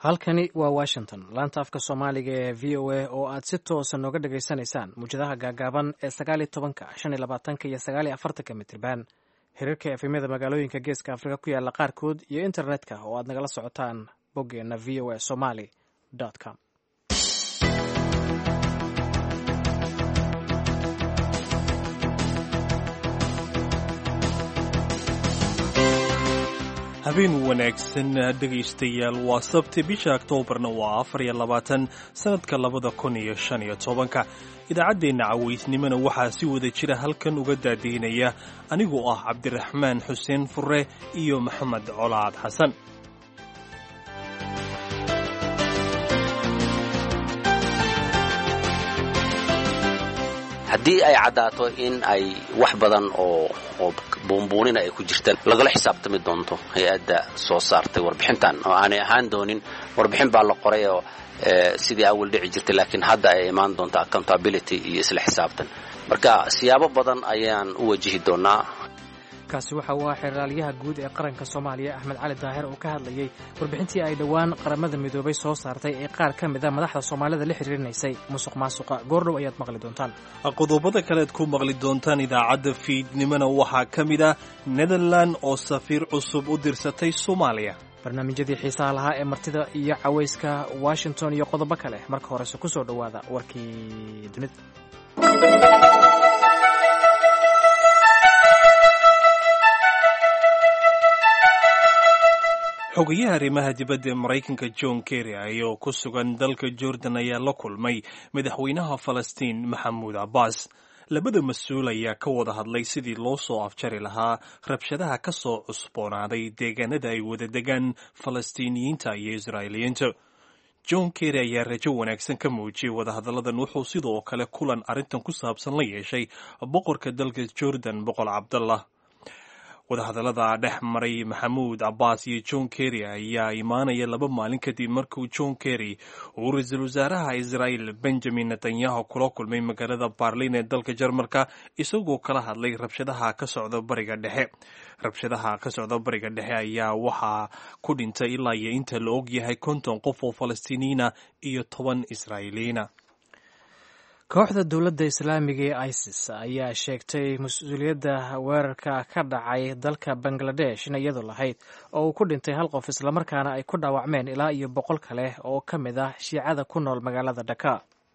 halkani waa washington laanta afka soomaaliga ee v o a oo aad si toosa nooga dhagaysanaysaan muwjadaha gaagaaban ee sagaaliyo tobanka shan iyo labaatanka iyo sagaaliyo afartanka mitriban hirarka efemyada magaalooyinka geeska afrika ku yaala qaarkood iyo internetka oo aad nagala socotaan boggeenna v o a somaly com habeen wanaagsan dhegaystayaal waa sabti bisha oktoobarna waa afar iyo labaatan sannadka labada kun iyo shan iyo tobanka idaacaddeenna cawaysnimona waxaa si wada jira halkan uga daadiinaya anigoo ah cabdiraxmaan xuseen fure iyo maxamed colaad xasan haddii ay caddaato in ay wax badan oo oo buunbuunina ay ku jirtaan lagala xisaabtami doonto hay-adda soo saartay warbixintan oo aanay ahaan doonin warbixin baa la qoray oo sidii awal dhici jirtay laakiin hadda ay imaan doonto accountability iyo isla xisaabtan marka siyaabo badan ayaan u wajihi doonaa kaasi waxa uu ah xeraalyaha guud ee qaranka soomaaliya axmed cali daahir oo ka hadlayey warbixintii ay dhowaan qaramada midoobay soo saartay ee qaar ka mid a madaxda soomaalida la xiriirinaysay musuq maasuqa goordhow ayaad maqli doontaan qodobada kalead ku maqli doontaan idaacadda fiidnimona waxaa ka mid ah netherland oo safiir cusub u dirsatay soomaaliya barnaamijyadii xiisaha lahaa ee martida iyo cawayska washington iyo qodobo kale marka horese ku soo dhowaada warkii dunida xogayaha arrimaha dibadda ee maraykanka john kerry ayoo ku sugan dalka jordan ayaa la kulmay madaxweynaha falastiin maxamuud cabbaas labada mas-uul ayaa ka wada hadlay sidii loo soo afjari lahaa rabshadaha ka soo cusboonaaday deegaanada ay wada degaan falastiiniyiinta iyo israa'iiliyiinta john kerry ayaa rajo wanaagsan ka muujiyey wadahadalladan wuxuu sidoo kale kulan arrintan ku saabsan la yeeshay boqorka dalka jordan boqor cabdallah wadahadallada dhex maray maxamuud cabbaas iyo john kerry ayaa imaanaya laba maalin kadib markuu john kerry uu ra-iisul wasaaraha israa'el benjamin netanyahu kula kulmay magaalada barlin ee dalka jarmalka isagoo kala hadlay rabshadaha ka socda bariga dhexe rabshadaha ka socda bariga dhexe ayaa waxaa ku dhintay ilaa iyo inta la og yahay konton qof oo falastiiniyiina iyo toban israa'iiliyiina kooxda dowladda islaamiga ee isis ayaa sheegtay mas-uuliyadda weerarka ka dhacay dalka bangladesh in iyadu lahayd oo uu ku dhintay hal qof islamarkaana ay ku dhaawacmeen ilaa iyo boqol kale oo ka mid ah shiicada ku nool magaalada dhaka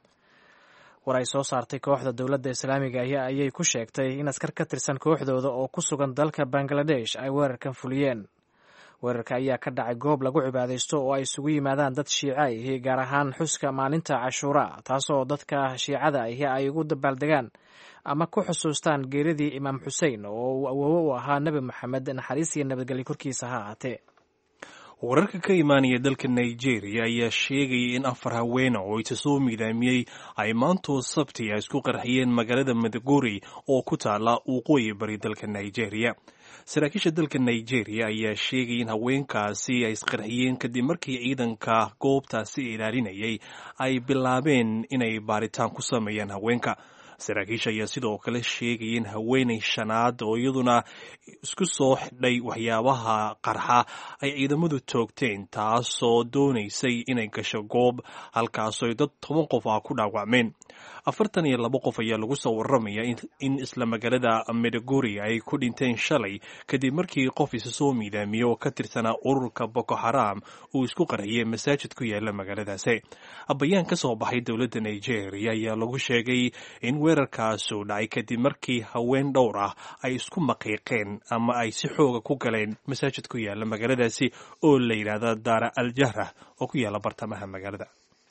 war ay soo saartay kooxda dowladda islaamiga ayay ku sheegtay in askar ka tirsan kooxdooda oo ku sugan dalka bangladesh ay weerarkan fuliyeen weerarka ayaa ka dhacay goob lagu cibaadaysto oo ay isugu yimaadaan dad shiica ahi gaar ahaan xuska maalinta cashuura taasoo dadka shiicada ahi ay ugu dabaaldegaan ama ku xusuustaan geeridii imaam xusein oo uu awoowo u ahaa nebi moxamed naxariis iyo nabadgelyo korkiisa ha ahaatee wararka ka imaanaya dalka nigeria ayaa sheegaya in afar haweena oo isa soo miidaamiyey ay maantoo sabti a isku qarxiyeen magaalada madaguri oo ku taala waqooyi bari dalka nigeria saraakiisha dalka nigeria ayaa sheegay in haweenkaasi ay isqarxiyeen kadib markii ciidanka goobtaasi ilaalinayay ay bilaabeen inay baaritaan ku sameeyaan haweenka saraakiisha ayaa sidoo kale sheegaya in haweenay shanaad oo iyaduna isku soo xidhay waxyaabaha qarxa ay ciidamadu toogteen taasoo doonaysay inay gasho goob halkaasoo dad toban qof ah ku dhaawacmeen afartan iyo laba qof ayaa lagu soo warramaya in isla magaalada medaguri ay ku dhinteen shalay kadib markii qof isa soo miidaamiye oo ka tirsanaa ururka boko xaram uu isku qarxiyey masaajid ku yaala magaaladaasi bayaan ka soo baxay dowladda nigeria ayaa lagu sheegay in weerarkaasu dhacay kadib markii haween dhowr ah ay isku maqiiqeen ama ay si xooga ku galeen masaajid ku yaala magaaladaasi oo la yidhaahda daara al jahra oo ku yaala bartamaha magaalada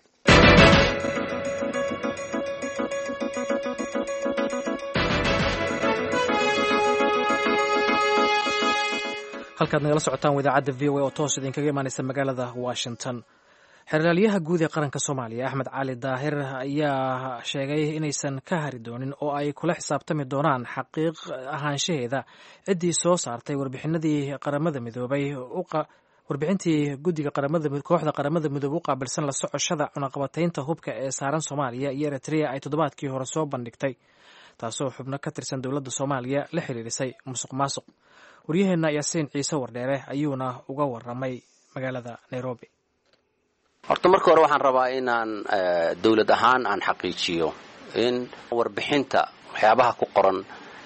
halkaad nagala socotaan idaacadda v o a oo toos idinkaga imaanaysa magaalada washington xeraalyaha guud ee qaranka soomaaliya axmed cali daahir ayaa sheegay inaysan ka hari doonin oo ay kula xisaabtami doonaan xaqiiq ahaanshaheeda ciddii soo saartay warbixinadii qaramada midoobay warbixintii guddiga kooxda qaramada midoobe u qaabilsan la socoshada cunaqabataynta hubka ee saaran soomaaliya iyo eritrea ay toddobaadkii hore soo bandhigtay taasoo xubno ka tirsan dowladda soomaaliya la xiriirisay musuq maasuq waryaheenna yaasiin ciise wardheere ayuuna uga waramay magaalada nairobi horta marka hore waxaan rabaa inaan dowlad ahaan aan xaqiijiyo in warbixinta waxyaabaha ku qoran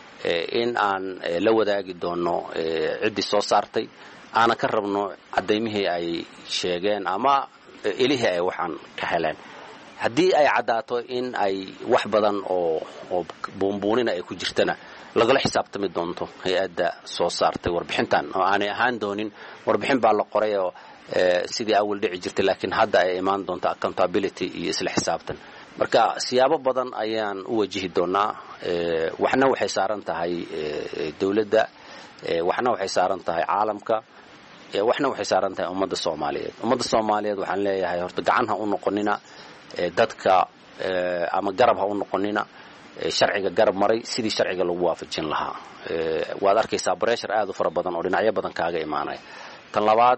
in aan la wadaagi doono ciddii soo saartay aana ka rabno cadaymihii ay sheegeen ama ilihii ay waxaan ka heleen haddii ay caddaato in ay wax badan oo oo buunbuunina ay ku jirtana lagala xisaabtami doonto hay-adda soo saartay warbixintan oo aanay ahaan doonin warbixin baa la qoray oo sidii awal dhici jirtay laakiin hadda ay imaan doonto accountability iyo isla xisaabtan marka siyaabo badan ayaan u wajihi doonaa waxna waxay saaran tahay dowladda waxna waxay saaran tahay caalamka waxna waxay saaran tahay ummadda soomaaliyeed ummadda soomaaliyeed waxaan leeyahay horta gacan ha u noqonina dadka ama garab ha u noqonina sharciga garab maray sidii sharciga lagu waafajin lahaa waad arkaysaa breshar aad u fara badan oo dhinacyo badan kaaga imaanaya tan labaad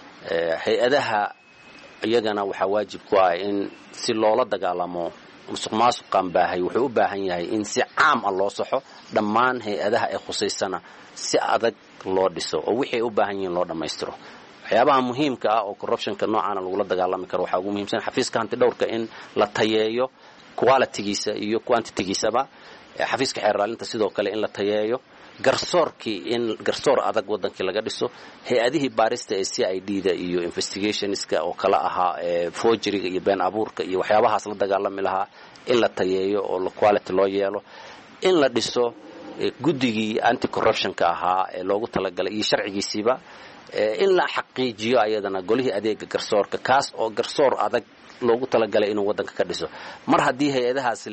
hay-adaha iyagana waxaa waajib ku ah in si loola dagaalamo musuq maasuqan baahay wuxuu u baahan yahay in si caam ah loo saxo dhammaan hay-adaha ee khusaysana si adag loo dhiso oo wixii ay u baahan yihiin loo dhammaystiro waxyaabaha muhiimka ah oo corruptionka noocaana lagula dagaalami karo waxaa ugu muhiimsan xafiiska hanti dhowrka in la tayeeyo qualitygiisa iyo quantitigiisaba xafiiska xeerraalinta sidoo kale in la tayeeyo garsoorkii in garsoor adag wadankii laga dhiso hay-adihii baarista ee c i d da iyo investigationska oo kala ahaa forgeryga iyo been abuurka iyo waxyaabahaas la dagaalami lahaa in la tayeeyo oo quality loo yeelo in la dhiso guddigii anti corruptionka ahaa ee loogu talagalay iyo sharcigiisiiba in la xaqiijiyo ayadana golihii adeega garsoorka kaas oo garsoor adag loogu talagalay inuu waddanka ka dhiso mar haddii hay-adahaasi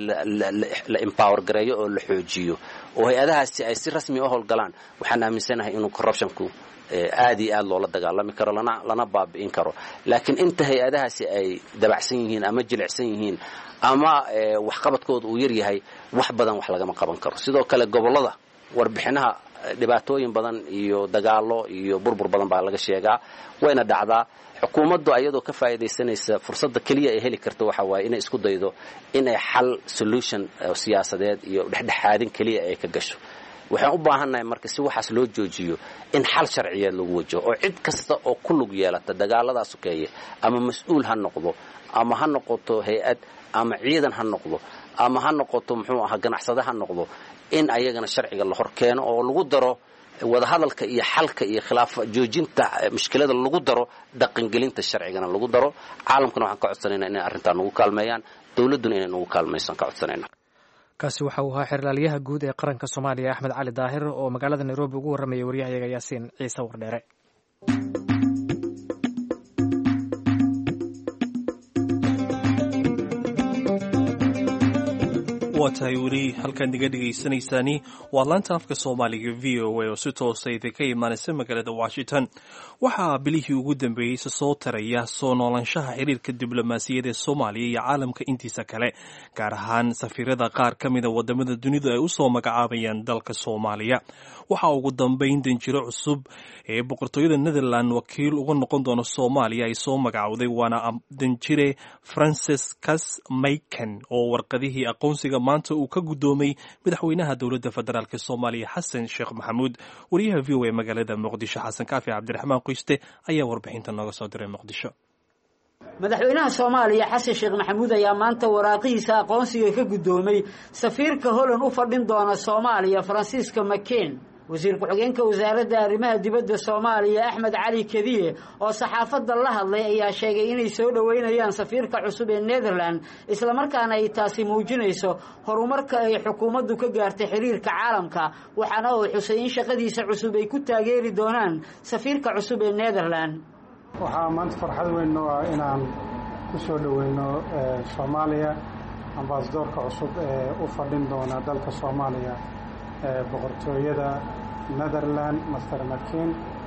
la empower gareeyo oo la xoojiyo oo hay-adahaasi ay si rasmi u howlgalaan waxaan aaminsanahay inuu corruptionku aad iyo aad loola dagaalami karo lana lana baabi'in karo laakiin inta hay-adahaasi ay dabacsan yihiin ama jilicsan yihiin ama waxqabadkooda uu yaryahay wax badan wax lagama qaban karo sidoo kale gobollada warbixinaha dhibaatooyin badan iyo dagaalo iyo burbur badan baa laga sheegaa wayna dhacdaa xukuumaddu ayadoo ka faa'iidaysanaysa fursadda keliya ay heli karta waxa waaye inay isku daydo inay xal solution siyaasadeed iyo dhexdhexaadin keliya ay ka gasho waxaan u baahannahay marka si waxaas loo joojiyo in xal sharciyeed lagu wajaho oo cid kasta oo ku lug yeelata dagaaladaa sokeeye ama mas-uul ha noqdo ama ha noqoto hay-ad ama ciidan ha noqdo ama ha noqoto muxuu ahaa ganacsade ha noqdo in ayagana sharciga la hor keeno oo lagu daro wadahadalka iyo xalka iyo khilaaf joojinta mushkilada lagu daro dhaqangelinta sharcigana lagu daro caalamkana waxaan ka codsanayna inay arrintaa nagu kaalmeeyaan dowladduna inay nagu kaalmaysan ka codsanayna kaasi waxa uu ahaa xerlaalyaha guud ee qaranka soomaaliya axmed cali daahir oo magaalada nairobi ugu warramaya waryahayaga yaasiin ciise wardheere waa tahay weli halkaad naga dhegaysanaysaani waa laanta afka soomaaliga v o a oo si toosa idinka imaanaysa magaalada washington waxaa bilihii ugu dambeeyey se soo taraya soo noolaanshaha xiriirka diblomaasiyad ee soomaaliya iyo caalamka intiisa kale gaar ahaan safiirada qaar ka mida wadamada dunidu ay usoo magacaabayaan dalka soomaaliya waxaa ugu dambeyn danjiro cusub ee boqortooyada netherland wakiil uga noqon doona soomaaliya ay soo magacowday waana danjire franciscus mayken oo warqadihii aqoonsiga maanta uu ka guddoomay madaxweynaha dowladda federaalk soomaaliya xasan sheekh maxamuud wariyaha v o a magaalada muqdisho xasan kaafi cabdiraxmaan qoyste ayaa warbixinta nooga soo diray muqdisho madaxweynaha soomaaliya xasan sheekh maxamuud ayaa maanta waraaqihiisa aqoonsiga ka guddoomay safiirka holland u fadhin doona soomaaliya faransiiska maken wasiir ku-xigeenka wasaaradda arrimaha dibadda soomaaliya axmed cali kadiye oo saxaafadda la hadlay ayaa sheegay inay soo dhoweynayaan safiirka cusub ee netherland islamarkaana ay taasi muujinayso horumarka ay xukuumaddu ka gaartay xiriirka caalamka waxaana uu xusay in shaqadiisa cusub ay ku taageeri doonaan safiirka cusub ee netherland waxaa maanta farxad weyn noo ah inaan ku soo dhoweyno soomaaliya ambasadoorka cusub ee u fadhin doona dalka soomaaliya boqortooyada netherland master makin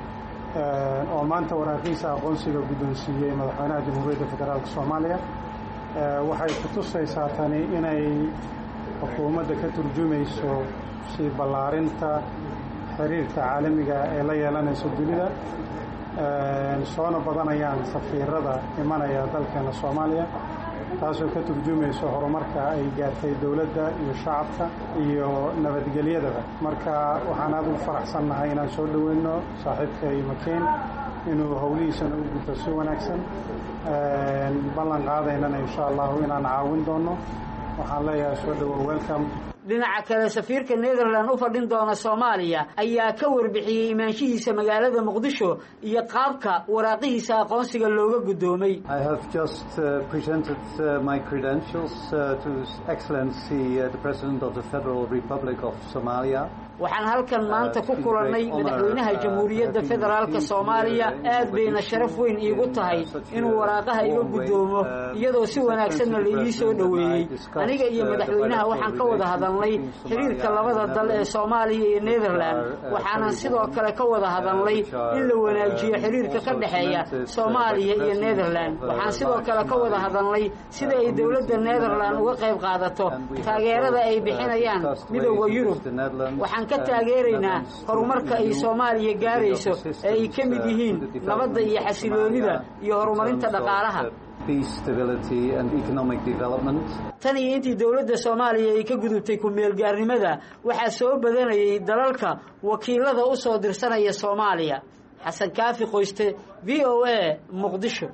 oo maanta waraaqiisa aqoonsiga guddoonsiiyey madaxweynaha jamhuuriyadda federaalk soomaaliya waxay ku tusaysaa tani inay xukuumadda ka turjumayso sii ballaarinta xiriirka caalamiga ee la yeelanayso dunida soona badanayaan safiirada imanaya dalkeena soomaaliya taasoo ka turjumayso horumarka ay gaartay dowladda iyo shacabka iyo nabadgelyadaba marka waxaan aad ugu faraxsannahay inaan soo dhoweyno saaxiibkay makeyn inuu howlihiisana u guto si wanaagsan ballan qaadaynana insha allahu inaan caawin doono waxaan leeyahay soo dhawow welcome dhinaca kale safiirka netherland u fadhin doona soomaaliya ayaa ka warbixiyey imaanshihiisa magaalada muqdisho iyo qaabka waraaqihiisa aqoonsiga looga guddoomay waxaan halkan maanta ku kulannay madaxweynaha jamhuuriyadda federaalka soomaaliya aad bayna sharaf weyn iigu tahay inuu waraaqaha iga guddoomo iyadoo si wanaagsanna la ii soo dhoweeyey aniga iyo madaxweynaha waxaan ka wada hadalnay xiriirka labada dal ee soomaaliya iyo netherland waxaanan sidoo kale ka wada hadalnay in la wanaajiyo xiriirka ka dhexeeya soomaaliya iyo netherland waxaan sidoo kale ka wada hadalnay sida ay dowladda netherland uga qayb qaadato taageerada ay bixinayaan midooda yurub waxaan ka taageeraynaa horumarka ay soomaaliya gaarayso ee ay ka mid yihiin nabadda iyo xasiloonida iyo horumarinta dhaqaalaha tan iyo intii dowladda soomaaliya ay ka gudubtay ku-meelgaarnimada waxaa soo badanayay dalalka wakiilada u soo dirsanaya soomaaliya xasan kaafi qoyste v o a muqdisho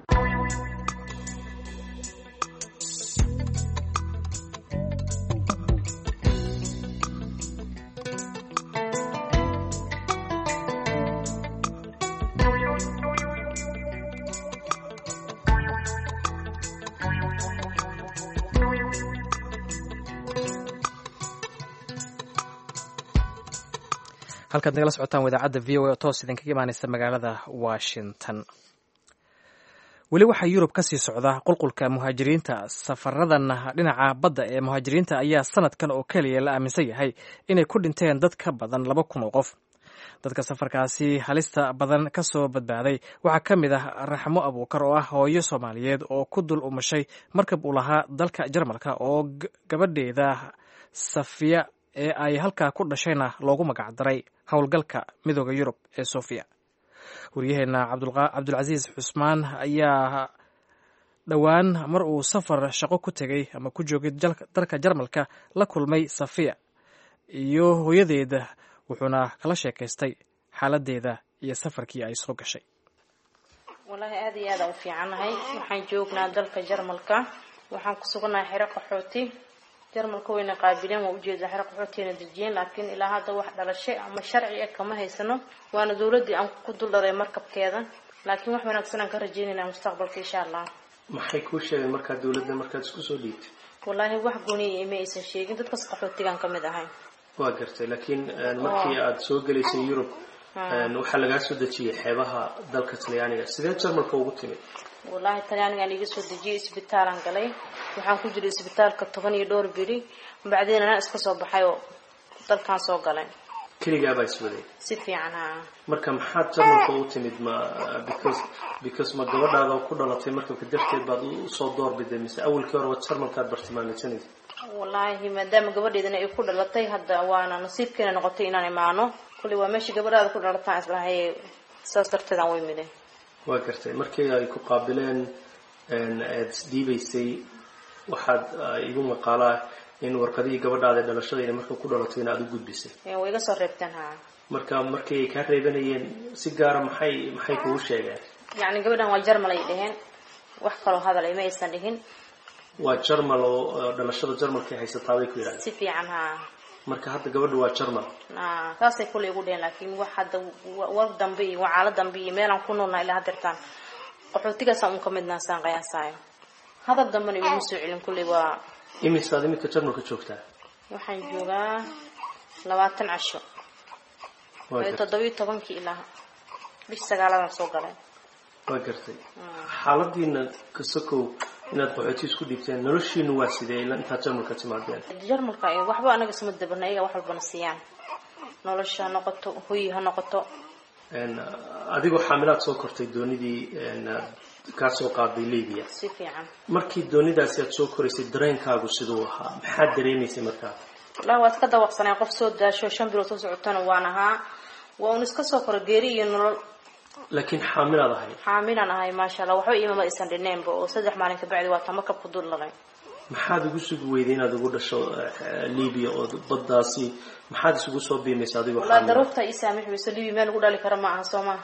halkaad nagala socotaan wadaacadda v o a oo toos idinkaga imaaneysa magaalada washington weli waxaa yurub ka sii socda qulqulka muhaajiriinta safaradan dhinaca badda ee muhaajiriinta ayaa sanadkan oo keliya la aaminsan yahay inay ku dhinteen dad ka badan laba kun oo qof dadka safarkaasi halista badan ka soo badbaaday waxaa ka mid ah raxmo abuukar oo ah hooyo soomaaliyeed oo ku dul umashay markab uu lahaa dalka jarmalka oo gabadheeda safiya ee ay halkaa ku dhashayna loogu magacdaray howlgalka midooda yurub ee sofiya waryaheena cabdulcasiis xusmaan ayaa dhowaan mar uu safar shaqo ku tegay ama ku joogay dalka jarmalka la kulmay safiya iyo hooyadeeda wuxuuna kala sheekaystay xaaladeeda iyo safarkii ay soo gashay wallaahi aada iyo aada u fiicannahay waxaan joognaa dalka jarmalka waxaan ku sugannahay xero qaxooti jarmalka wayna qaabileen waa ujeedaa xero qaxootiina dejiyeen laakiin ilaa hadda wax dhalashay ama sharci ah kama haysano waana dowladdii aan ku dul dharay markabkeeda laakiin wax wanaagsan aan ka rajeynaynaa mustaqbalka insha allah maxay kuu sheegeen markaa dowladda markaad isku soo dhiibtay wallaahi wax gooniya ima aysan sheegin dadkas qaxootigaan ka mid ahay waa gartay laakiin markii aada soo gelaysay yurub waxaa lagaa soo dejiyay xeebaha dalka talyaaniga sidee jarmalka ugu timid wallaahi talyaanigaan iga soo dejiyay isbitaalaan galay waxaan ku jiray isbitaalka toban iyo dhowr beri bacdeen anaa iska soo baxay oo dalkaan soo galay keligaabaa iswaday si fiican ha marka maxaad jarmalka ugu timid ma because because ma gabadhaada ku dhalatay markabka darteed baad usoo doorbiday mise awalkii hore waad jarmalkaad bartilmaameysanaysa wallaahi maadaama gabadheedana ay ku dhalatay hadda waana nasiibkeena noqotay inaan imaano kulli waa meeshii gabadhaada ku dhalataan islahay saas darteed aan way miday waa gartay markii ay ku qaabileen aada isdhiibaysay waxaad igu maqaalaa in warqadihii gabadhaada dhalashadayna marka ku dhalatay in aada u gudbisay way iga soo reebteen ha marka markii ay kaa reebanayeen si gaara maxay maxay kugu sheegeen yacni gabadhan waa jarmal ay dheheen wax kaloo hadal ay ma aysan dhihin waa jarmal oo dhalashada jarmalkay haysataa bay ku yidhahdeen si fiican ha marka hadda gabadha waa jarmal saasay kulay igu dheheen laakiin wax hadda war dambe iyo wacaalo dambe iyo meelaan ku noolnaa ilaa hadeertaan qaxootigaasaan un ka midnaa saan qiyaasaayo hadal dambena iguma soo celin kulley waa imisaad iminka jarmalka joogtaa waxaan joogaa labaatan casho toddobiyo tobankii ilaa bish sagaaladaan soo galay waa gartay xaaladiina kasakow inaad qaxooti isku dhiibteen noloshiinu waa sidee ila intaad jarmalka timaadeen jarmalka waxba anaga isma dabana iyaga wax walbana siiyaan nolosha ha noqoto hoyi ha noqoto adigoo xaamilaad soo kortay doonidii kaa soo qaaday libya si fiican markii doonidaasi aad soo koraysay dareenkaagu siduu ahaa maxaad dareemaysay markaa wallahi waad ka dawaqsanay qof soo daasho shan bilood soo socotana waan ahaa waa un iska soo koro geeri iyo nolol laakiin xaamilaad ahay xaamilaan ahay maasha allah waxba iimama aysan dhineenba oo saddex maalin kabacdi waa ta markab ku dul dhalay maxaad ugu sugi weyday inaad ugu dhasho libya oo baddaasi maxaad isugu soo biimaysa adigoo wallahi daruurta ii saamix weyso libya meel lagu dhali kara ma aha soo maha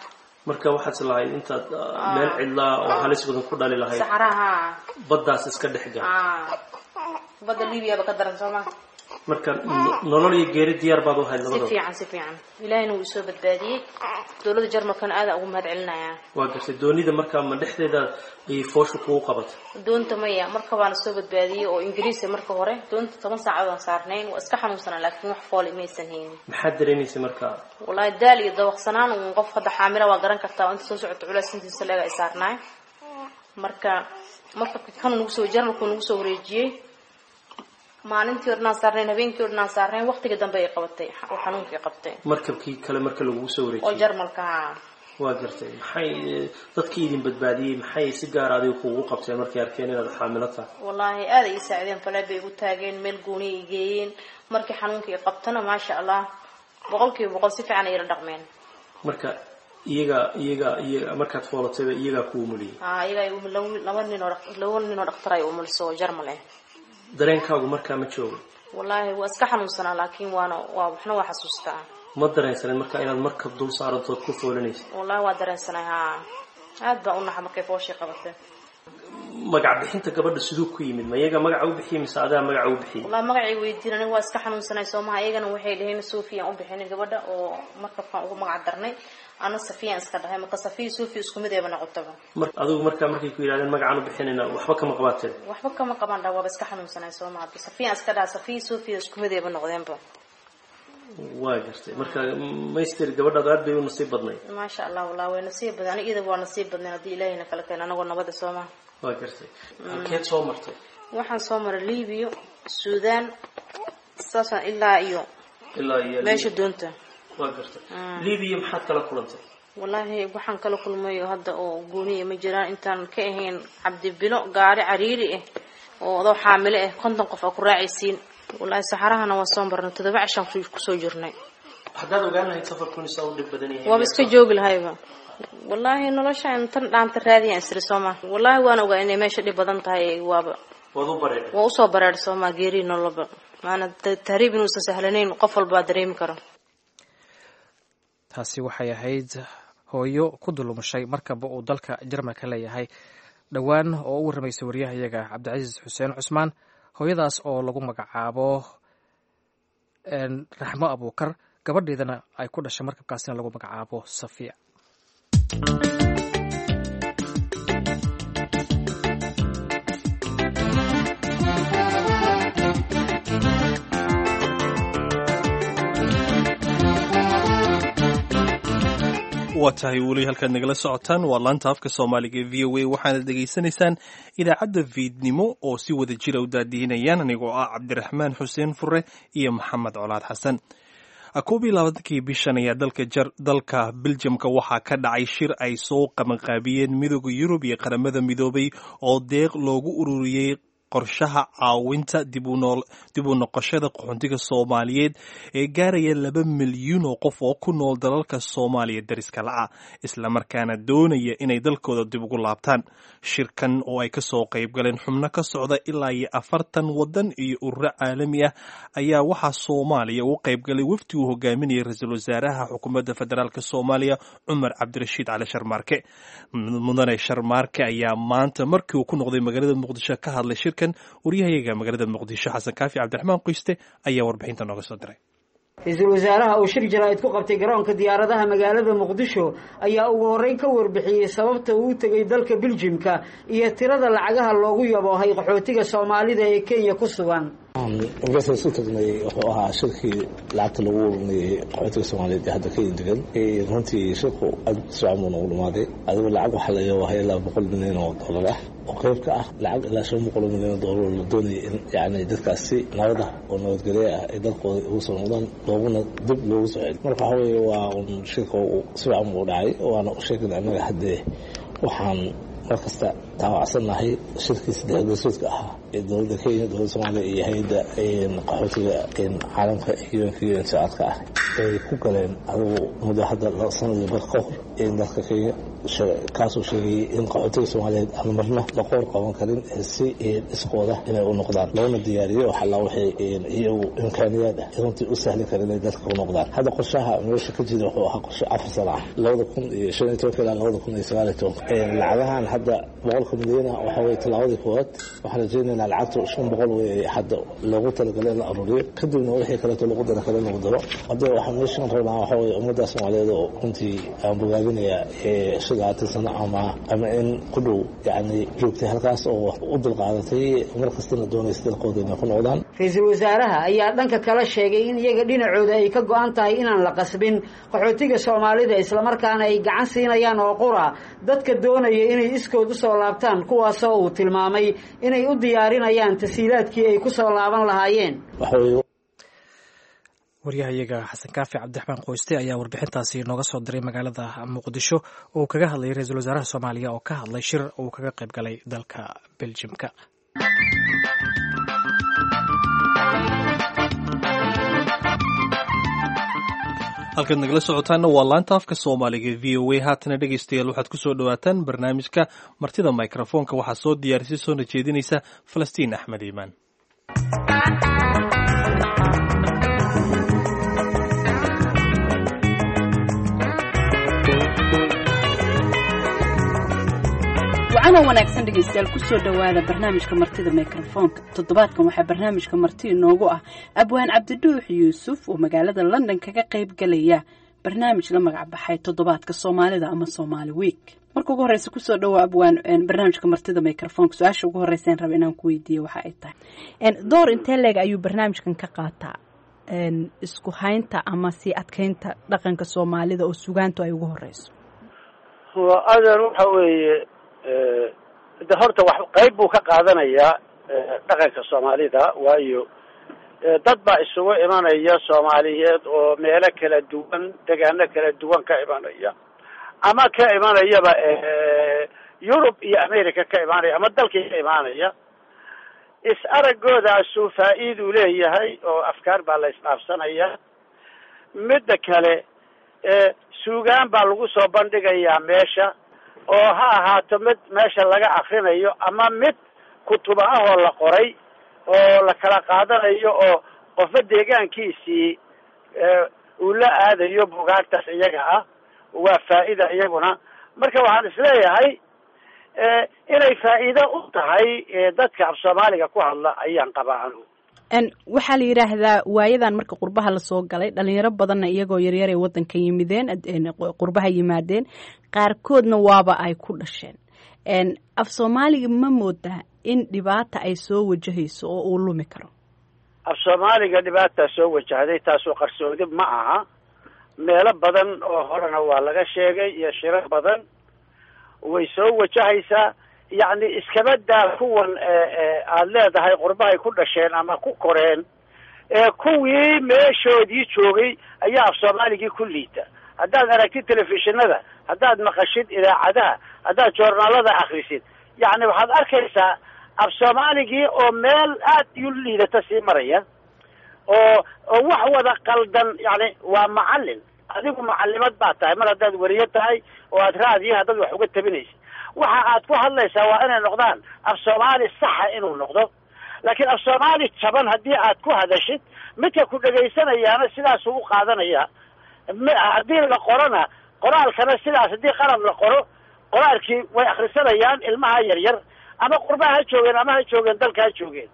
marka waxaad is lahayd intaad meel cidlaa oo halis badan ku dhali lahayd saxaraha baddaas iska dhex gal badda libyaba ka daran sooma marka nolol iyo geeri diyaar baad u hayd si labadaba fiican si fiican ilaahina wuu isoo badbaadiyey dowladda jarmalkana aada ugu mahad celinayaa waa gartay doonida markaa ma dhexdeeda ayay fooshu kugu qabatay doonta maya marka baana soo badbaadiyey oo ingiriisa marka hore doonta toban saacadood aan saarnayn waa iska xanuunsanaa laakiin wax foole maysan haynin maxaad dareemaysay markaa wallaahi daal iyo dawaqsanaan uun qof hadda xaamila waa garan kartaa inta soo socoto culays intiisa leega ay saarnaay marka marka kan nagu soo jarmalku nagu soo wareejiyey maalintii o dhan aan saarnayn habeenkii o dhan aan saarnayn waqtiga dambe ay qabatay oo xanuunkii qabtay markabkii kale marka lagugu soo oo wareejiyey jarmalka ahaa waa gartay maxay dadkii idin badbaadiyey maxay si gaar adiga kuugu qabteen markay arkeen inaad xaamilo tahay wallaahi aada ii saacideen faleed bay igu taageen meel gooni i geeyeen markii xanuunkii i qabtana maasha allah boqol kiiba boqol si fiican ay ila dhaqmeen marka iyaga iyaga iyaga markaad foolatayba iyagaa kuu muliyey aa iyaga ay um- laba laba nin oo dhaq- laba nin oo dhaktar ay umuliso oo jarmal ah dareenkaagu markaa ma joogo wallaahi waa iska xanuunsanaa laakiin waana waa waxna waa xasuustaa ma dareensanin marka inaad markab dul saarantood ku foolanaysa wallahi waa dareensanay haa aad baa u naxa markay fooshii qabatay magac bixinta gabadha siduu ku yimid ma iyaga magaca u bixiyey mise adaa magaca u bixiyey wallahi magacay weydiin aniga waa iska xanuunsanay soomaha iyagana waxay dhaheen sofiyan u bixinay gabadha oo markabkaan ugu magac darnay ana safiyan iska dhahay marka safiya sofiya isku mid eeba noqotaba mar adigu markaa markay ku yidhahdeen magacaan u bixinayna waxba kama qabaateen waxba kama qaban dha waaba iska xanuunsanay soomaha safiyan iska dhaha safiya sofiya isku mid eeba noqdeenba waa gartay marka mayster gabadhaadu aad bay u nasiib badnayd maasha allah wallahi way nasiib badan aniga iyada waa nasiib badnayn haddii ilaahayna kala keeno anagoo nabada soomaha waa gartay halkeed soo martay waxaan soo maray libiya suudaan saasaan ilaa iyo ilaa iyo meesha doonta waa gartay libiya maxaad kala kulantay wallaahi waxaan kala kulmayo hadda oo gooniya ma jiraan intaan ka ahayn cabdibilo gaari cariiri ah oo adoo xaamilo ah konton qof aa ku raacaysiin wallaahi saxarahana waa soo marnay todoba cishaan ku- kusoo jirnay haddaad ogaan lahayd safarkun isaa u dhib badan yahay waaba iska joogi lahayba wallaahi noloshaan tan dhaanta raadiyaan isri sooma wallaahi waan ogaa inay meesha dhib badan tahay waaba waad u bareedhay waa usoo bareer sooma geerii noloba maana ta- tahriib inuusan sahlanayn qof walbaa dareemi karo taasi waxay ahayd hooyo ku dulumushay markaba uu dalka jarmalka leeyahay dhowaan oo u warramaysay waryahayaga cabdicasiis xuseen cusmaan hooyadaas oo lagu magacaabo een, raxmo abuukar gabadheedana ay ku dhashay markabkaasina lagu magacaabo safiya waa tahay weli halkaad nagala socotaan waa laanta afka soomaaliga ee v o a waxaana dhegaysanaysaan idaacadda fiidnimo oo si wada jira u daadihinayaan anigoo ah cabdiraxmaan xuseen fure iyo maxamed colaad xasan koob iyo labaatankii bishan ayaa dalka jar dalka beljamka waxaa ka dhacay shir ay soo qabanqaabiyeen midooda yurub iyo qaramada midoobay oo deeq loogu ururiyey qorshaha caawinta dib u noqoshada qaxoontiga soomaaliyeed ee gaaraya laba milyuun oo qof oo ku nool dalalka soomaaliya dariska la'a islamarkaana doonaya inay dalkooda dib ugu laabtaan shirkan oo ay kasoo qayb galeen xubno ka socda ilaa iyo afartan wadan iyo ururo caalami ah ayaa waxaa soomaaliya ugu qayb galay wafdi uu hogaaminayay ra-iisul wasaaraha xukuumadda federaalk soomaaliya cumar cabdirashiid cali sharmaarke mudane sharmaarke ayaa maanta markii uu ku noqday magaalada muqdisho ka hadlay shirkan waryahayaga magaalada muqdisho xasan kaafi cabdiraxmaan qoyste ayaa warbixinta nooga soo diray ra-iisul wasaaraha uu shir jaraa'id ku qabtay garoonka diyaaradaha magaalada muqdisho ayaa ugu horreyn ka warbixiyey sababta uu u tegey dalka biljimka iyo tirada lacagaha loogu yaboohay qaxootiga soomaalida ee kenya ku sugan markaas isu tagnay wuxuu ahaa shirkii lacagta lagu ururinayay qaxootiga soomaaliyeed ee hadda kenya degan runtii shirku aad sifican buu noogu dhamaaday adigu lacag waxaa la yabaahay ilaa boqol milyan oo dollar ah oo qayb ka ah lacag ilaa shan boqol oo milyan oo dollar la doonayay in yani dadkaasi nabad ah oo nabadgelyo ah ay dalkooda ugu soo noqdaan looguna dib loogu soo celi marka waxa weeye waa un shirka sifican buu dhacay waana u sheegin annaga haddee waxaan mar kasta taawacsannahay shirkii saddex gosoodka ahaa ee dowladda kenya dowladda soomaaliya iyo hay-adda qaxootiga caalamka unka un socodka ah ay ku galeen adugu muddo hadda sanadii bar ka hor in dalka kenya kaasoo sheegayay in qaxootiga soomaaliyeed aan marna la qoor qaban karin si iskooda inay u noqdaan loona diyaariyo waxalla waxay iyagu imkaaniyaad ah runtii u sahli kara inay dalka u noqdaan hadda qorshaha meesha ka jira wuxuu ahaa qorshe afar sana ah labada kun iyo shan iyo tobanka ilaa labada kun iyo sagaal iyo tobanka lacagahan hadda boqolka milyana waxa weye tallaabadii koowaad waxaan rajaynaynaa lacagtu shan boqol wey hadda loogu talagalay in la aruuriyo kadibna wixii kaleeto lagu dara kale lagu daro hadda waxaan meeshan rabnaa waxa weye ummadda soomaaliyeed oo runtii aan bogaabinayaa shagaatan sano ama ama in ku dhow yacni joogtay halkaas oo u dulqaadatay mar kastana doonaysa dalkooda inay ku noqdaan ra-iisul wasaaraha ayaa dhanka kala sheegay in iyaga dhinacooda ay ka go-an tahay inaan la qasbin qaxootiga soomaalida islamarkaana ay gacan siinayaan oo qura dadka doonaya inay iskood usoo laabtaan kuwaasoo uu tilmaamay inay u diyaarinayaan tasiilaadkii ay ku soo laaban lahaayeen waryahayaga xasan kaafi cabdiraxmaan qoyste ayaa warbixintaasi nooga soo diray magaalada muqdisho oo uu kaga hadlayay ra-iisul wasaaraha soomaaliya oo ka hadlay shir uu kaga qayb galay dalka beljimka halkaad nagala socotaanna waa laanta afka soomaaliga v o a haatana dhegaystayaal waxaad ku soo dhowaataan barnaamijka martida microfoonka waxaa soo diyaarisay soona jeedinaysa falastiin axmed iimaan wacanoo wanaagsan dhegaystayaal kusoo dhowaada barnaamijka martida mikrofoonka toddobaadkan waxaa barnaamijka marti inoogu ah abwaan cabdidhuux yuusuf oo magaalada london kaga qayb galaya barnaamij la magac baxay toddobaadka soomaalida ama somaali week marka ugu horeysa kusoo dhawo abwaan barnaamijka martida microfonka su-aasha ugu horeysa raba inaan ku weydiiyo waxa ay tahay door intee leeg ayuu barnaamijkan ka qaataa isku haynta ama sii adkeynta dhaqanka soomaalida oo sugaantu ay ugu horeyso adeer waxa weeye de horta wax qayb buu ka qaadanayaa dhaqanka soomaalida waayo dad baa isugu imanaya soomaaliyeed oo meelo kala duwan degaano kala duwan ka imanaya ama ka imanayaba yurub iyo america ka imaanaya ama dalkii ka imaanaya is aragoodaasu faa-iiduu leeyahay oo afkaar baa la isdhaafsanaya midda kale suugaan baa lagu soo bandhigayaa meesha oo ha ahaato mid meesha laga akrinayo ama mid kutuba ah oo la qoray oo la kala qaadanayo oo qofba deegaankiisii uu la aadayo bugaagtaas iyaga ah waa faa-ida iyaguna marka waxaan isleeyahay inay faa-iido u tahay dadka af soomaaliga ku hadla ayaan qabaa anigu waxaa la yidhaahdaa waayadan marka qurbaha lasoo galay dhalinyaro badanna iyagoo yaryaray wadanka yimideen qurbaha yimaadeen qaarkoodna waaba ay ku dhasheen af soomaaliga ma moodaa in dhibaata ay soo wajahayso oo uu lumi karo af soomaaliga dhibaataa soo wajahday taasoo qarsoodi ma aha meelo badan oo horena waa laga sheegay iyo shiro badan way soo wajahaysaa yacni iskaba daa kuwan aada leedahay qurbahay ku dhasheen ama ku koreen kuwii meeshoodii joogay ayaa af soomaaligii ku liita haddaad aragtid telefishinada haddaad maqashid idaacadaha haddaad joornaalada akrisid yacni waxaad arkaysaa af soomaaligii oo meel aad u liidata sii maraya oo oo wax wada qaldan yani waa macalin adigu macalimad baa tahay mar haddaad weriyo tahay oo aad raadiyaha dad wax uga tabinaysid waxa aad ku hadlaysaa waa inay noqdaan af soomaali saxa inuu noqdo laakiin af soomaali jaban haddii aad ku hadashid midka ku dhegaysanayaana sidaasuu u qaadanaya haddii la qorona qoraalkana sidaas haddii qalab la qoro qoraalkii way akrisanayaan ilmaha yaryar ama qurbaha ha joogeen ama ha joogeen dalka ha joogeen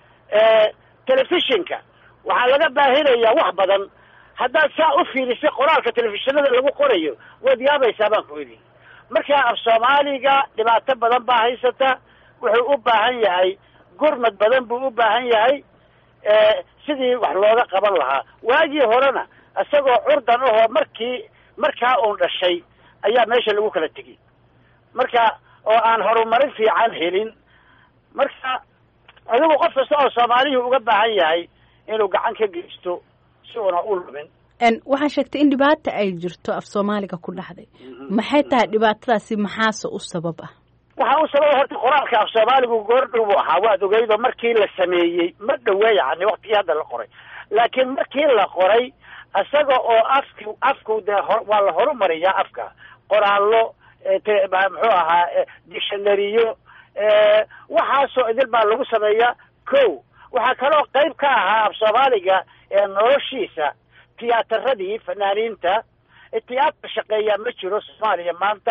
telefishinka waxaa laga baahinayaa wax badan haddaad saa u fiirisay qoraalka telefishinada lagu qorayo waad yaabaysaa baan ku idhi marka af soomaaliga dhibaato badan baa haysata wuxuu u baahan yahay gurmad badan buu u baahan yahay sidii wax looga qaban lahaa waagii horena isagoo curdan ahoo markii markaa uun dhashay ayaa meesha lagu kala tegay marka oo aan horumarin fiican helin marka adigu qof kasta oo soomaaliyii uga baahan yahay inuu gacan ka geysto si uuna u lumin waxaa sheegtay in dhibaata ay jirto af soomaaliga ku dhacday maxay tahay dhibaatadaasi maxaase u sabab ah waxaa u sababa horta qoraalka af soomaaligu goordhow buu ahaa waad ogeydo markii la sameeyey ma dhowe yani waktigii hadda la qoray laakiin markii la qoray isaga oo afki afku dee ho waa la horumariyaa afka qoraallo muxuu ahaa dictionariyo waxaasoo idil baa lagu sameeyaa ko waxaa kaloo qayb ka ahaa af soomaaliga noloshiisa tiyaatarradii fanaaniinta tiyaatar shaqeeyaa ma jiro soomaaliya maanta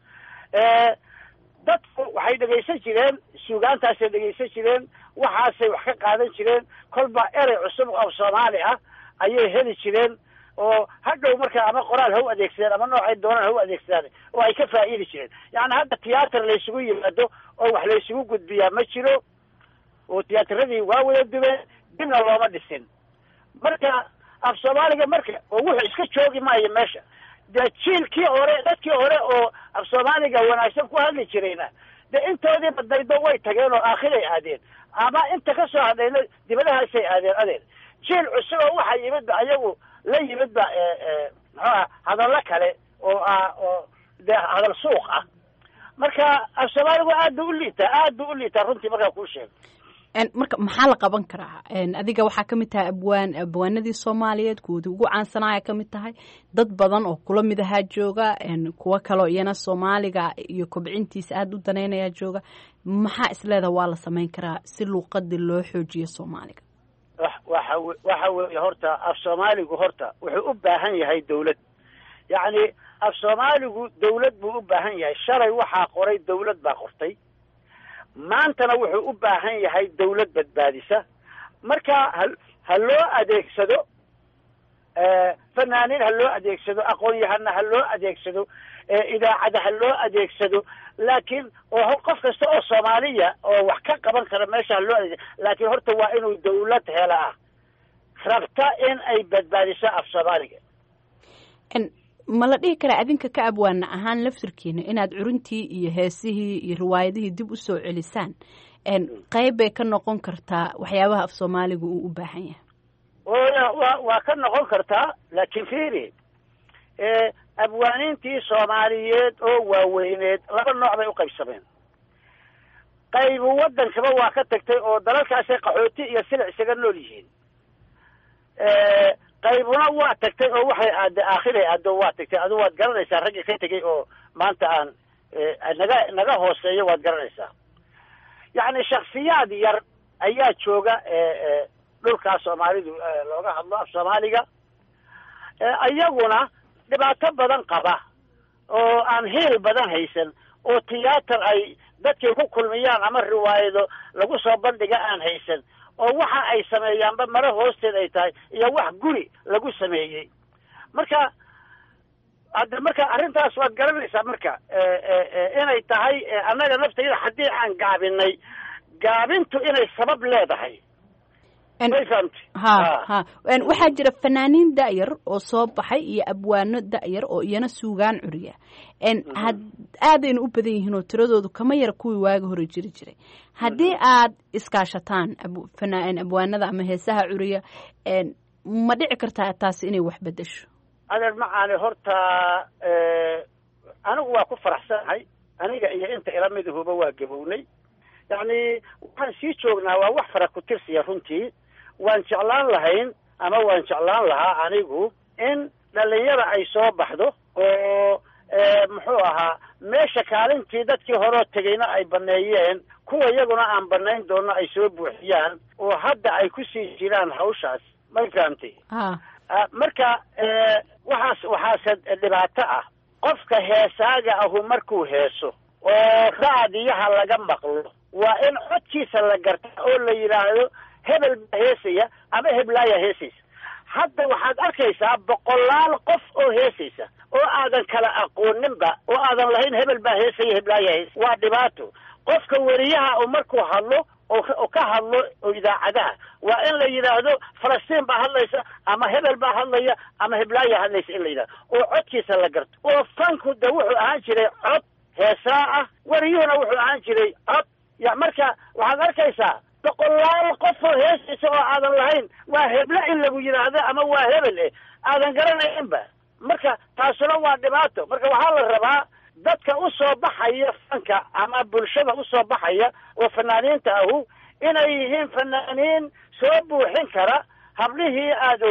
dadku waxay dhegaysan jireen suugaantaasay dhegaysan jireen waxaasay wax ka qaadan jireen kolba erey cusub oo soomaali ah ayay heli jireen oo hadhow markaa ama qoraal ha u adeegsadeen ama noocay doonaan ha u adeegsadaan oo ay ka faa'iidi jireen yacni hadda tiyaatar laysugu yimaado oo wax laysugu gudbiyaa ma jiro oo tiyaatarradii waa wada dubeen dibna looma dhisin marka af soomaaliga marka oo wuxuu iska joogi maayo meesha dee jiilkii hore dadkii hore oo af soomaaliga wanaagsan ku hadli jirayna dee intoodii badnaydo way tageen oo aakhiray aadeen ama inta ka soo hadhayna dibadahaasay aadeen adeer jiil cusub oo waxa yimidba ayagu la yimidba muxuuha hadallo kale oo ah oo dee hadal suuq ah marka af soomaaligu aad bu u liitaa aad bu u liitaa runtii markaa kuu sheego marka maxaa la qaban karaa adiga waxaa ka mid tahay abwaan abwaanadii soomaaliyeed kuwoodii ugu caansanaya ka mid tahay dad badan oo kula mid ahaa jooga kuwo kaloo iyana soomaaliga iyo kobcintiisa aada u danaynayaa jooga maxaa isleedaha waa la samayn karaa si luuqadii loo xoojiyo soomaaliga waxa waxa weeye horta af soomaaligu horta wuxuu u baahan yahay dawlad yacni af soomaaligu dawlad buu u baahan yahay shalay waxaa qoray dawlad baa qortay maantana wuxuu u baahan yahay dawlad badbaadisa marka ha ha loo adeegsado fanaaniin ha loo adeegsado aqoon-yahana ha loo adeegsado idaacada ha loo adeegsado laakiin oo qof kasta oo soomaaliya oo wax ka qaban kara meesha ha loo adeegsado laakiin horta waa inuu dawlad hela ah rabta in ay badbaadiso af soomaaliga ma la dhihi karaa adinka ka abwaana ahaan laftirkiina inaad curuntii iyo heesihii iyo riwaayadihii dib u soo celisaan qayb bay ka noqon kartaa waxyaabaha af soomaaliga uu u baahan yahay wa waa ka noqon kartaa laakiin fiiri abwaaniintii soomaaliyeed oo waaweyneed laba nooc bay u qaybsameen qaybu waddankaba waa ka tagtay oo dalalkaasay qaxooti iyo silic isaga nool yihiin qaybuna waa tagtay oo waxay aada aakhiray aado waa tagtay adu waad garanaysaa ragga ka tegay oo maanta aan naga naga hooseeyo waad garanaysaa yacni shaksiyaad yar ayaa jooga dhulkaa soomaalidu looga hadlo af soomaaliga iyaguna dhibaato badan qaba oo aan hiil badan haysan oo tiyaatar ay dadkay ku kulmiyaan ama riwaayado lagu soo bandhiga aan haysan oo waxa ay sameeyaanba maro hoosteed ay tahay iyo wax guri lagu sameeyey marka hadda marka arrintaas waad garanaysaa marka inay tahay annaga naftayda haddii aan gaabinay gaabintu inay sabab leedahay may fahamti ha ha waxaa jira fanaaniin da'yar oo soo baxay iyo abwaano da'yar oo iyana suugaan curiya had aadayna u badan yihiin oo tiradoodu kama yara kuwii waaga hore jiri jiray haddii aad iskaashataan abwaanada ama heesaha curiya ma dhici kartaa taasi inay wax bedesho adeer macaani horta anigu waa ku faraxsanahay aniga iyo inta ila midahuba waa gabownay yacni waxaan sii joognaa waa wax fara ku tirsiya runtii waan jeclaan lahayn ama waan jeclaan lahaa anigu in dhalinyada ay soo baxdo oo muxuu ahaa meesha kaalintii dadkii horeo tegayna ay baneeyeen kuwa iyaguna aan banayn doono ay soo buuxiyaan oo hadda ay ku sii jiraan hawshaas may fahamtay marka waxaas waxaase dhibaato ah qofka heesaaga ahu markuu heeso oo raadiyaha laga maqlo waa in codkiisa la garta oo la yidhaahdo hebel baa heesaya ama heblaaya heesaysa hadda waxaad arkaysaa boqolaal qof oo heesaysa oo aadan kala aqooninba oo aadan lahayn hebel baa heesaya heblaaya heesa waa dhibaato qofka weriyaha oo markuu hadlo oo ka hadlo oo idaacadaha waa in la yidhaahdo falastiin baa hadlaysa ama hebel baa hadlaya ama heblaaya hadlaysa in la yidhahdo oo codkiisa la garto oo fanku de wuxuu ahaan jiray cod heesaa ah weriyuhuna wuxuu ahaan jiray cod ya marka waxaad arkaysaa boqolaal qof oo heesaysa oo aadan lahayn waa heble in lagu yidhaahdo ama waa hebel eh aadan garanaynba marka taasuna waa dhibaato marka waxaa la rabaa dadka u soo baxaya fanka ama bulshada u soo baxaya oo fanaaniinta ahu inay yihiin fanaaniin soo buuxin kara hablihii aada ogeyd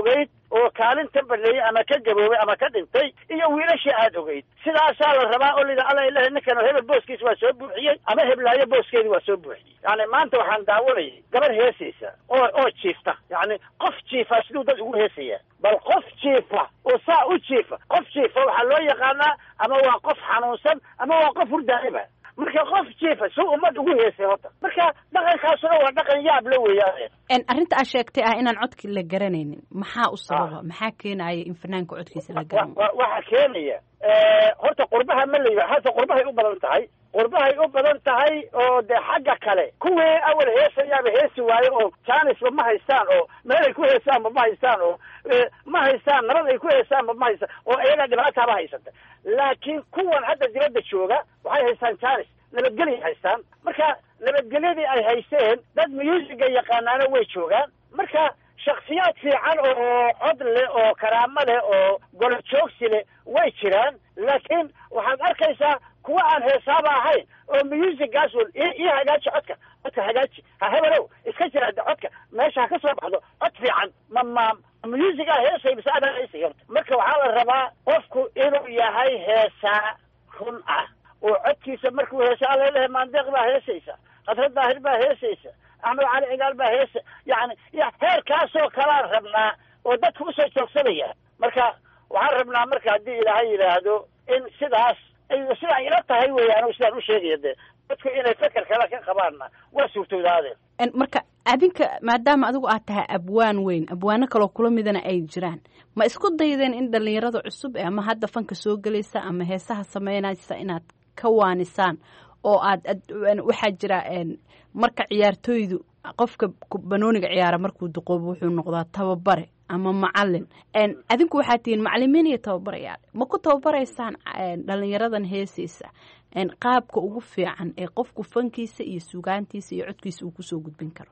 oo kaalinta baneeyey ama ka gaboobay ama ka dhintay iyo wiilashii aad ogeyd sidaasaa la rabaa oo lida alla ilahi ninkan hebel booskiis waa soo buuxiyey ama heblaayo booskeedi waa soo buuxiyey yani maanta waxaan daawanayay gabar heesaysa oo oo jiifta yani qof jiifa siduu dad ugu heesaya bal qof jiifa oo saa u jiifa qof jiifa waxaa loo yaqaanaa ama waa qof xanuunsan ama waa qof hurdaaiba marka qof jiifa si ummad ugu heesay horta marka dhaqankaasuna waa dhaqan yaab la weeyaan arrinta aad sheegtay ah inaan codkii la garanaynin maxaa u sababa maxaa keenaya in fanaanka codkiisa la garan waxaa keenaya horta qurbaha ma la hata qurbahay u badan tahay qurbahay u badan tahay oo dee xagga kale kuwii awal heesayaaba heesi waayo oo jaanisba ma haystaan oo meel ay ku heesaanba ma haystaan oo ma haystaan nabad ay ku heesaanba ma haystaan oo iyaga dhibaataaba haysata laakiin kuwan hadda dibadda jooga waxay haystaan jaanis nabadgelya haystaan marka nabadgelyadii ay haysteen dad musiga yaqaanaana way joogaan marka shaksiyaad fiican oo cod leh oo karaamo leh oo golo joogsi leh way jiraan laakiin waxaad arkaysaa kuwa aan heesaaba ahayn oo musigaas un ii hagaaji codka codka hagaaji ha hebelow iska jira codka meesha ha ka soo baxdo cod fiican ma ma musigaa heesay bise adaa heesay horta marka waxaa la rabaa qofku inuu yahay heesaa run ah oo codkiisa markuu heesa alla lehe maandeeq baa heesaysa khasrad daahir baa heesaysa axmed cali cigaal baa heesa yani heerkaasoo kalaan rabnaa oo dadka usoo joogsanaya marka waxaan rabnaa marka haddii ilaahay yidhaahdo in sidaas sidaa ila tahay weeyaan sidaan u sheegaya dee dadku inay feker kale ka qabaanna waa suurtoodaadeen marka adinka maadaama adigu aad tahay abwaan weyn abwaano kaloo kula midana ay jiraan ma isku daydeen in dhalinyarada cusub ama hadda fanka soo gelaysa ama heesaha sameynaysa inaad ka waanisaan oo aad waxaa jira marka ciyaartooydu qofka banooniga ciyaara markuu duqoobo wuxuu noqdaa tababare ama macalin adinku waxaad tihiin macalimiin iyo tababarayaal ma ku tababaraysaan dhalinyaradan heesaysa qaabka ugu fiican ee qofku fankiisa iyo sugaantiisa iyo codkiisa uu kusoo gudbin karo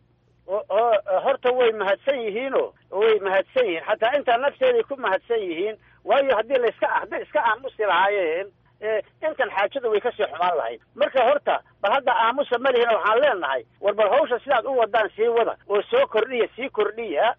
horta way mahadsan yihiino way mahadsan yihiin xataa intaa nafteeday ku mahadsan yihiin waayo haddii layska hadday iska aamusi lahaayeen intan xaajada way kasii xumaan lahayd marka horta bal hadda aamusa malihina waxaan leenahay war bal hawsha sidaad u wadaan sii wada oo soo kordhiya sii kordhiya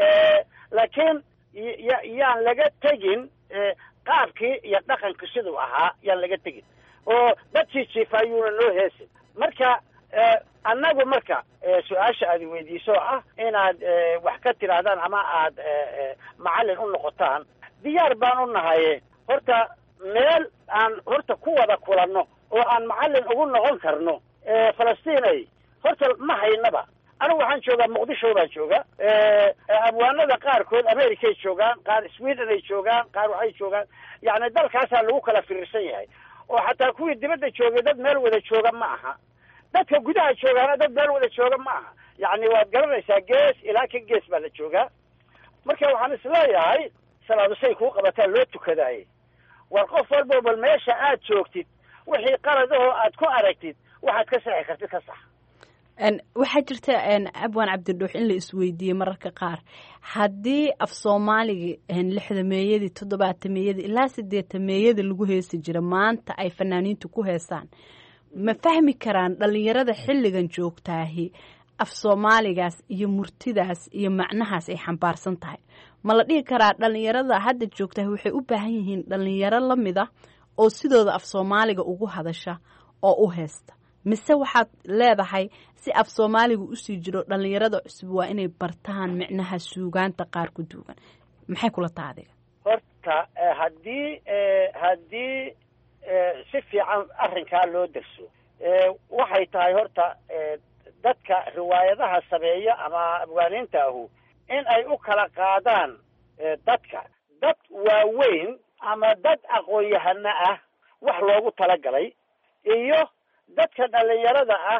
laakiin ya yaan laga tegin qaabkii iyo dhaqanka siduu ahaa yaan laga tegin oo dadkii jiifaayuuna noo heesin marka annagu marka su-aasha aad weydiiso ah inaad wax ka tidhaahdaan ama aad macallin u noqotaan diyaar baan u nahaye horta meel aan horta ku wada kulanno oo aan macallin ugu noqon karno falastiinay horta ma haynaba anigu waxaan joogaa muqdisho baan jooga abwaanada qaarkood americay joogaan qaar sweden ay joogaan qaar waxay joogaan yani dalkaasaa lagu kala firirsan yahay oo xataa kuwii dibadda joogay dad meel wada jooga ma aha dadka gudaha joogaana dad meel wada jooga ma aha yani waad garanaysaa gees ilaa ka gees baa la joogaa marka waxaan isleeyahay salaadusay kuu qabataa loo tukadaaye war qof walbo bal meesha aad joogtid wixii qaladahoo aad ku aragtid waxaad ka saxi kartid ka sax waxaa jirta abwaan cabdidhuux in la isweydiiyey mararka qaar haddii af soomaaliga lixdameeyadii toddobaatameyadii ilaa sideetameeyadii lagu heesi jira maanta ay fanaaniintu ku heesaan ma fahmi karaan dhalinyarada xilligan joogtaahi af soomaaligaas iyo murtidaas iyo macnahaas ay xambaarsan tahay ma la dhihi karaa dhalinyarada hadda joogtaahi waxay u baahan yihiin dhalinyaro la mid a oo sidooda af soomaaliga ugu hadasha oo u heesta mise waxaad leedahay si af soomaaliga usii jiro dhalinyarada cusub waa inay bartaan micnaha suugaanta qaar ku duugan maxay kula taha adiga horta haddii haddii si fiican arrinkaa loo derso waxay tahay horta dadka riwaayadaha sameeya ama abwaaniinta ahu in ay u kala qaadaan dadka dad waaweyn ama dad aqoon-yahano ah wax loogu talagalay iyo dadka dhalinyarada ah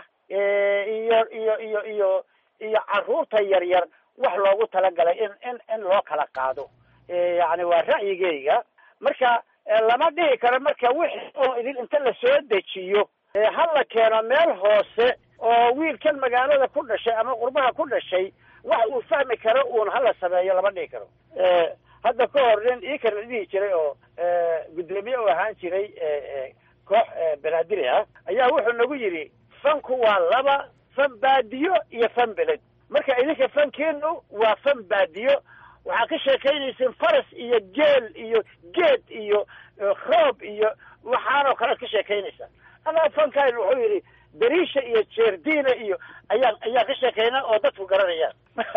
iyo iyo iyo iyo iyo caruurta yaryar wax loogu talagalay in in in loo kala qaado yani waa ra'yigeyga marka lama dhihi karo marka wixii oo idin inta lasoo dejiyo ha la keeno meel hoose oo wiilkan magaalada ku dhashay ama qurbaha ku dhashay wax uu fahmi karo uun hala sameeyo lama dhihi karo hadda ka hor nin ii kana dhihi jiray oo guddoomiye u ahaan jiray koox banaadiri ah ayaa wuxuu nagu yidhi fanku waa laba fan baadiyo iyo fan beled marka idinka fankiinu waa fan baadiyo waxaa ka sheekaynayseen faras iyo geel iyo geed iyo roob iyo waxaanoo kalead ka sheekaynaysaan adaa fankayn wuxuu yidhi dariisha iyo jeerdiina iyo ayaan ayaan ka sheekaynaa oo dadku garanayaan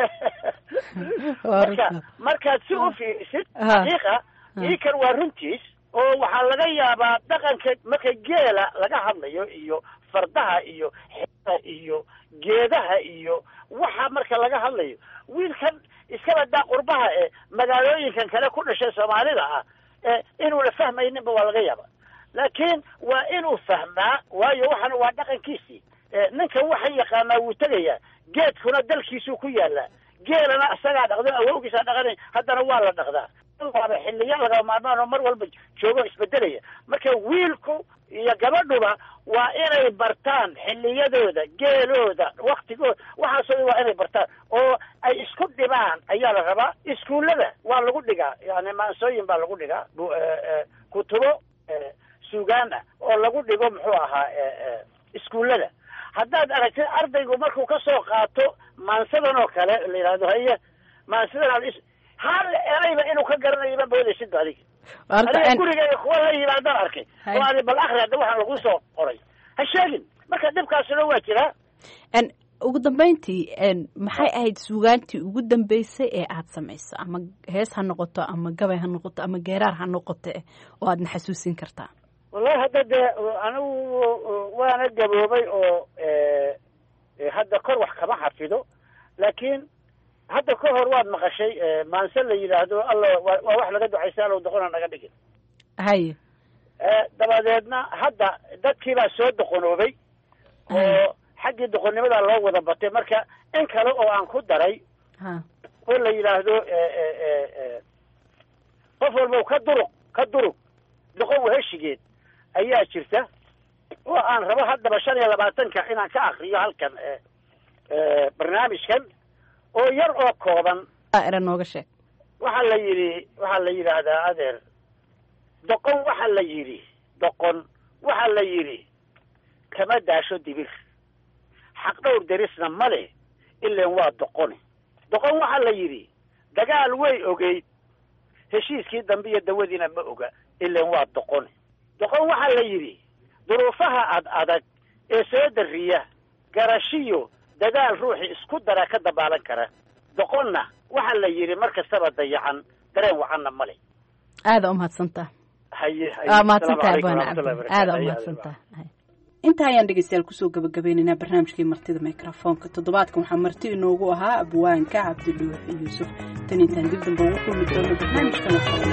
marka markaad si u fiirisid xaqiiqa iikan waa runtiis oo waxaa laga yaabaa dhaqanka marka geela laga hadlayo iyo fardaha iyo xeeha iyo geedaha iyo waxa marka laga hadlayo wiilkan iskaba daa qurbaha ee magaalooyinkan kale ku dhashay soomaalida ah ee inuuna fahmayninba waa laga yaaba laakiin waa inuu fahmaa waayo waxana waa dhaqankiisii ninkan waxan yaqaanaa wuu tegayaa geedkuna dalkiisuu ku yaalaa geelana isagaa dhaqdo awowgiisaa dhaqanay haddana waa la dhaqdaa waaba xiliya laga maarmaan oo mar walba joogo isbedelaya marka wiilku iyo gabadhuba waa inay bartaan xiliyadooda geelooda waktigooda waxaasoo waa inay bartaan oo ay isku dhibaan ayaa la rabaa iskuullada waa lagu dhigaa yani maansooyin baa lagu dhigaa kutubo suugaan ah oo lagu dhigo muxuu ahaa iskuullada haddaad aragtid ardaygu markuu kasoo qaato maansadan oo kale la yidhahdo haye maansadan hal erayba inuu ka garanayo ma moodaysid ba adiga aniga gurigayga kuwa la yimaadaan arkay oo ani bal akri hadda waxaan lagu soo qoray ha sheegin marka dhibkaasuna waa jiraa ugu dambeyntii maxay ahayd suugaantii ugu dambeysay ee aad samayso ama hees ha noqoto ama gabay ha noqoto ama geeraar ha noqote oo aadna xasuusin kartaa wallahi hadda dee anigu waana gaboobay oo hadda kor wax kama xafido laakiin hadda ka hor waad maqashay maanse la yidhaahdo alla waa wax laga ducaysa allow doqona naga dhigin haye dabadeedna hadda dadkii baa soo doqonoobay oo xaggii doqonnimadaa loo wada batay marka in kale oo aan ku daray oo la yidhaahdo qof walba ka duruq ka durug doqon waheshigeed ayaa jirta oo aan rabo haddaba shan iyo labaatanka inaan ka akriyo halkan barnaamijkan oo yar oo kooban era nooga sheeg waxaa la yidhi waxaa la yidhaahdaa adeer doqon waxaa la yidhi doqon waxaa la yidhi kama daasho dibir xaq dhowr derisna ma leh ilan waa doqone doqon waxaa la yidhi dagaal way ogeyd heshiiskii dambe iyo dawadiina ma oga ilan waa doqone doqon waxaa la yidhi duruufaha ad adag ee soo dariya garashiyo dadaal ruuxii isku dara ka dabaalan kara doqonna waxaa la yidhi mar kastaba dayacan dareen wacanna male aada umahadsantaa haye waa mahadsantaha abaan aada umahadsantaha intaa ayaan dhegeystayaal kusoo gabagabeynaynaa barnaamijkii martida microfoonka toddobaadkan waxaa marti inoogu ahaa abwaanka cabdidhuux yuusuf tan intaan dib damba ugu kulmi doono barnaamijkan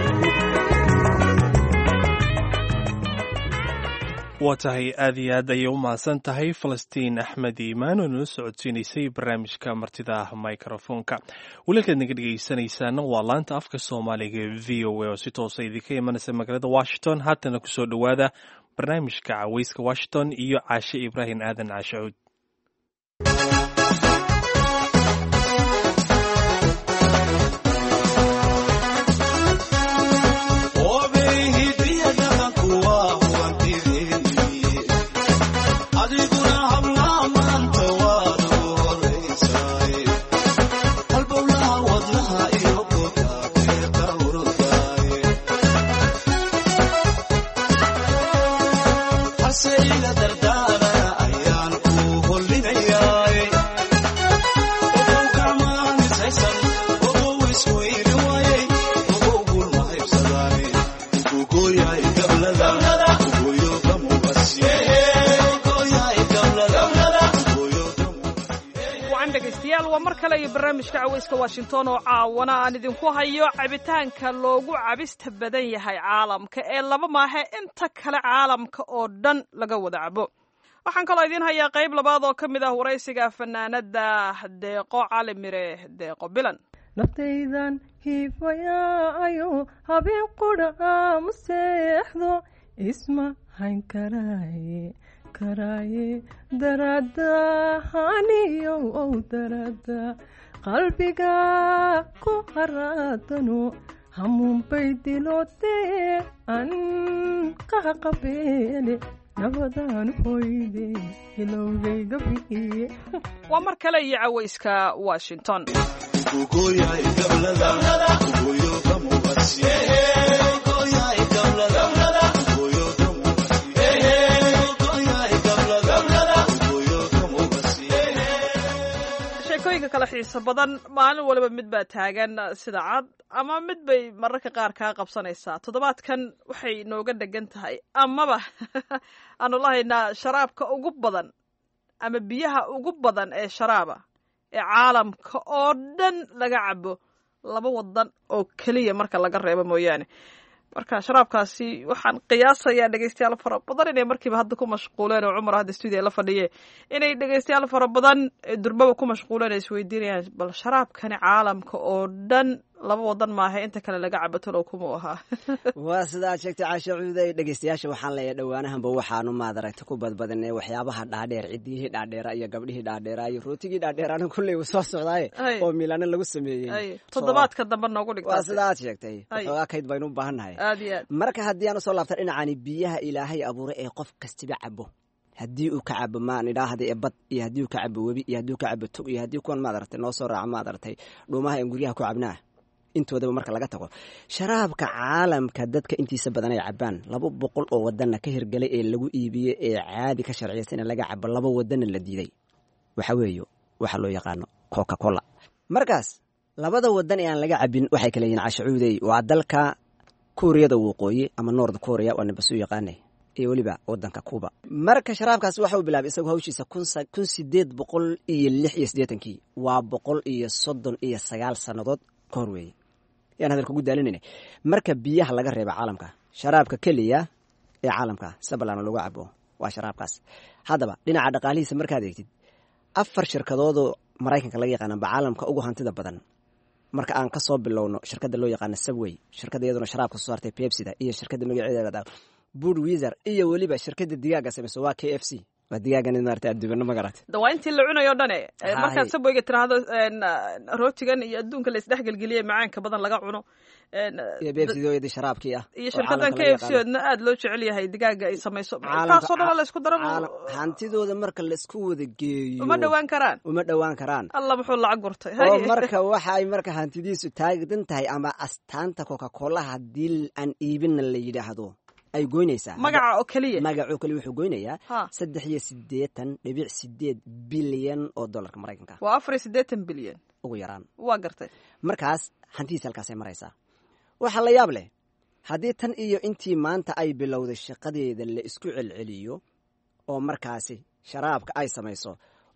waa tahay aad iyo aad ayay u mahadsan tahay falastiin axmed iimaan oo nala socodsiinaysay barnaamijka martida microfoonka welialkaad naga dhegeysanaysaana waa laanta afka soomaaliga ee v o a oo si toosa idinka imanaysa magaalada washington haatana kusoo dhowaada barnaamijka caweyska washington iyo caashe ibraahim aadan caashacuud barnaamijka caweyska washington oo caawana aan idinku hayo cabitaanka loogu cabista badan yahay caalamka ee laba maahe inta kale caalamka oo dhan laga wada cabo waxaan kaloo idiin hayaa qayb labaad oo ka mid ah waraysiga fanaanada deeqo cali mire deeqo bilan naftaydan hiifayaayo habeen qudha ma seexdo isma hayn karaaye karaaye darada haniyo ow darada qalbiga ku haraadano hamuunbay dilootee an qaqabeele nabadaan hoyde hilowgayga bi'iye waa mar kale iyo caweyska washington sheekooyinka kala xiiso badan maalin waliba mid baa taagan sida cad ama mid bay mararka qaar kaa qabsanaysaa toddobaadkan waxay nooga dhegan tahay amaba aanu lahaynaa sharaabka ugu badan ama biyaha ugu badan ee sharaaba ee caalamka oo dhan laga cabo laba wadan oo keliya marka laga reebo mooyaane marka sharaabkaasi waxaan qiyaasayaa dhegeystayaal fara badan inay markiiba hadda ku mashquuleen oo cumar hadda stuudiya la fadhiye inay dhegeystayaal fara badan durbaba ku mashquuleen ay isweydiinayaan bal sharaabkani caalamka oo dhan laba wadan maaha inta kale laga cabatolow kumau ahaa waa sidaad sheegtay caasha cuuday dhegeystayaasha waxaan leeyahay dhowaanahanba waxaanu maadaragta ku badbadinay waxyaabaha dhaadheer ciddiyihii dhaadheera iyo gabdhihii dhaadheera iyo rootigii dhaadheeraana kulley soo socdaaye oo milaano lagu sameeyey toddobaadka dambe noogu dhigta waa sida aad sheegtay waxoogaa kayd baynu u baahannahay aad iyo aad marka haddii aan usoo laabta dhinacani biyaha ilaahay abuuray ee qof kastiba cabo haddii uu ka cabo maan idhaahda ee bad iyo haddii uu ka cabo webi iyo haddii uu ka cabo tog iyo haddii kuwan maadaragtay noo soo raaca maadaragtay dhuumaha en guryaha ku cabnaa intoodaba marka laga tago sharaabka caalamka dadka intiisa badan ay cabaan laba boqol oo wadanna ka hirgelay ee lagu iibiyey ee caadi ka sharciyaysan in laga cabo laba wadanna la diiday waxa weeye waxa loo yaqaano coca cola markaas labada wadan ee aan laga cabin waxay kale yihiin cashacuudey waa dalka kuuriyada waqooyi ama nord korea waa nabasu yaqaane iyo weliba wadanka cuba marka sharaabkaas waxa uu bilaabay isagoo hawshiisa kun sideed boqol iyo lix iyo siddeetankii waa boqol iyo soddon iyo sagaal sannadood ka hor weeye yaan hadalka ugu daalinayna marka biyaha laga reeba caalamka sharaabka keliya ee caalamka sida ballaana lagu cabo waa sharaabkaas haddaba dhinaca dhaqaalihiisa markaad eegtid afar shirkadoodoo maraykanka laga yaqaana ba caalamka ugu hantida badan marka aan ka soo bilowno shirkadda loo yaqaana subway shirkadda iyaduna sharaabka soo saartay pepsida iyo shirkadda magaceeda bud wizer iyo weliba shirkadda digaaga samayso waa k f c waa digaagan maarata adduubano magarat da waa intii la cunayo o dhane markaad sabweyga tiraahdo rootigan iyo adduunka la isdhexgelgeliyey macaanka badan laga cuno iyo bebsidoyadii sharaabkii ah iyo shirkadan k f c oodna aada loo jecel yahay digaaga ay samayso taasoo dhan la isku daro hantidooda marka laisku wada geeyo uma dhowaan karaan uma dhowaan karaan alla muxuu lacag gurtay oo marka waxa ay marka hantidiisu taagan tahay ama astaanta coca cola haddii aan iibinna la yidhaahdo ay goynaysaa magaca oo keliya magacoo keliya wuxuu goynayaa saddex iyo siddeetan dhibic sideed bilyan oo dollarka maraykanka waa afar iyo siddeetan bilyan ugu yaraan waa gartay markaas hantidiisa halkaasay maraysaa waxaa la yaab leh haddii tan iyo intii maanta ay bilowday shaqadeeda la isku celceliyo oo markaasi sharaabka ay samayso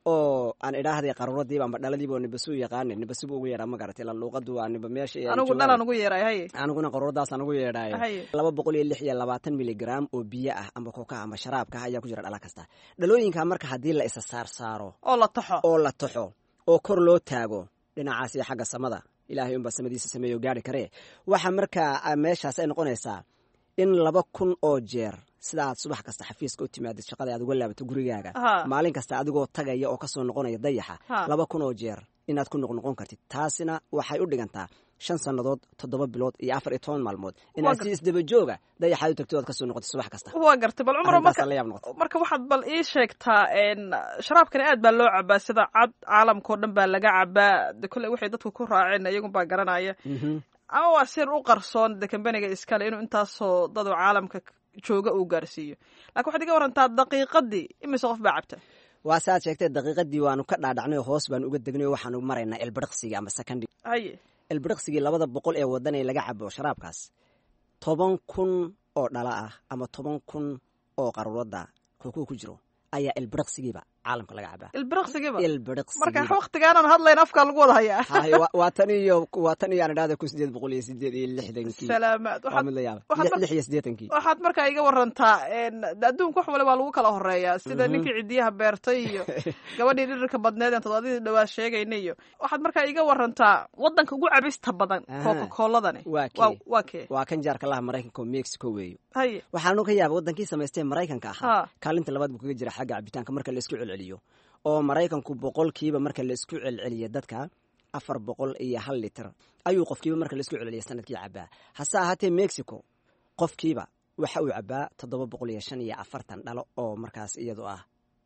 oo aan idhaahday qaruuradiiba amba dhaladiiba oo nibasuu yaqaana nibasubu ugu yeedhaa ma garatay la luuqadu waa niba meesha anigu dhalaan ugu yeedhay haye aniguna qaruuradaasaan ugu yeedhaay laba boqol iyo lix iyo labaatan miligram oo biyo ah amba koka amba sharaabka ah ayaa ku jira dhala kasta dhalooyinka marka haddii la isa saar saaro oo la taxo oo la taxo oo kor loo taago dhinacaas iyo xagga samada ilaahay unbaa samadiisa sameeyo gaari karee waxa markaa meeshaas ay noqonaysaa in laba kun oo jeer sida aad subax kasta xafiiska u timaadid shaqada aad uga laabato gurigaaga maalin kasta adigoo tagaya oo kasoo noqonaya dayaxa laba kun oo jeer inaad ku noqnoqon kartid taasina waxay u dhigantaa shan sannadood toddoba bilood iyo afar iyo toban maalmood inaad si isdabajooga dayaxaad u tagto oad kasoo noqotid subax kasta waa gartay bal cumar marka waxaad bal ii sheegtaa sharaabkani aad baa loo cabaa sida cad caalamkao dhan baa laga cabaa de kolley waxay dadku ku raaceen iyagun baa garanaya ama waa sir u qarsoon de kambaniga iskale inuu intaasoo dadoo caalamka jooga uu gaarsiiyo lakin waxaad iga warantaa daqiiqadii imise qof baa cabta waa saaad sheegtay daqiiqadii waanu ka dhaadhacnay oo hoos baanu uga degnay oo waxaanu maraynaa elbiriqsigii ama second haye elbiriqsigii labada boqol ee wadan ee laga cabo sharaabkaas toban kun oo dhala ah ama toban kun oo qaruurada kookuu ku jiro ayaa elbiriqsigiiba caalamka laga cabaa ilbiriqsigiiba ilbiriqsigiiba marka waktigaanan hadlayn afkaa lagu wada hayaa hay waa tan iyo waa tan iyo aan idhahda kun sideed boqol iyo sideed iyo lixdankii salaamaad waa mid la yaaba lix iyo siddeetankii waxaad markaa iga warantaa adduunka wax wale waa lagu kala horeeyaa sida ninkii cidiyaha beertay iyo gabadhii dhirirka badneed aan todobadii dhawaa sheegayna iyo waxaad markaa iga warantaa wadanka ugu cabista badan coca cooladani waa kee waa kan jaarka laha maraykanka oo mexico weeyo haye waxaanu ka yaaba wadankii samaystee maraykanka ahaa kaalinta labaad buu kaga jira xagga cabitaanka marka la isku celceliyo oo maraykanku boqolkiiba marka la isku celceliya dadka afar boqol iyo hal litir ayuu qofkiiba marka la isku celceliya sanadkii cabaa hase ahaatee mexico qofkiiba waxa uu cabaa toddoba boqol iyo shan iyo afartan dhalo oo markaas iyadu ah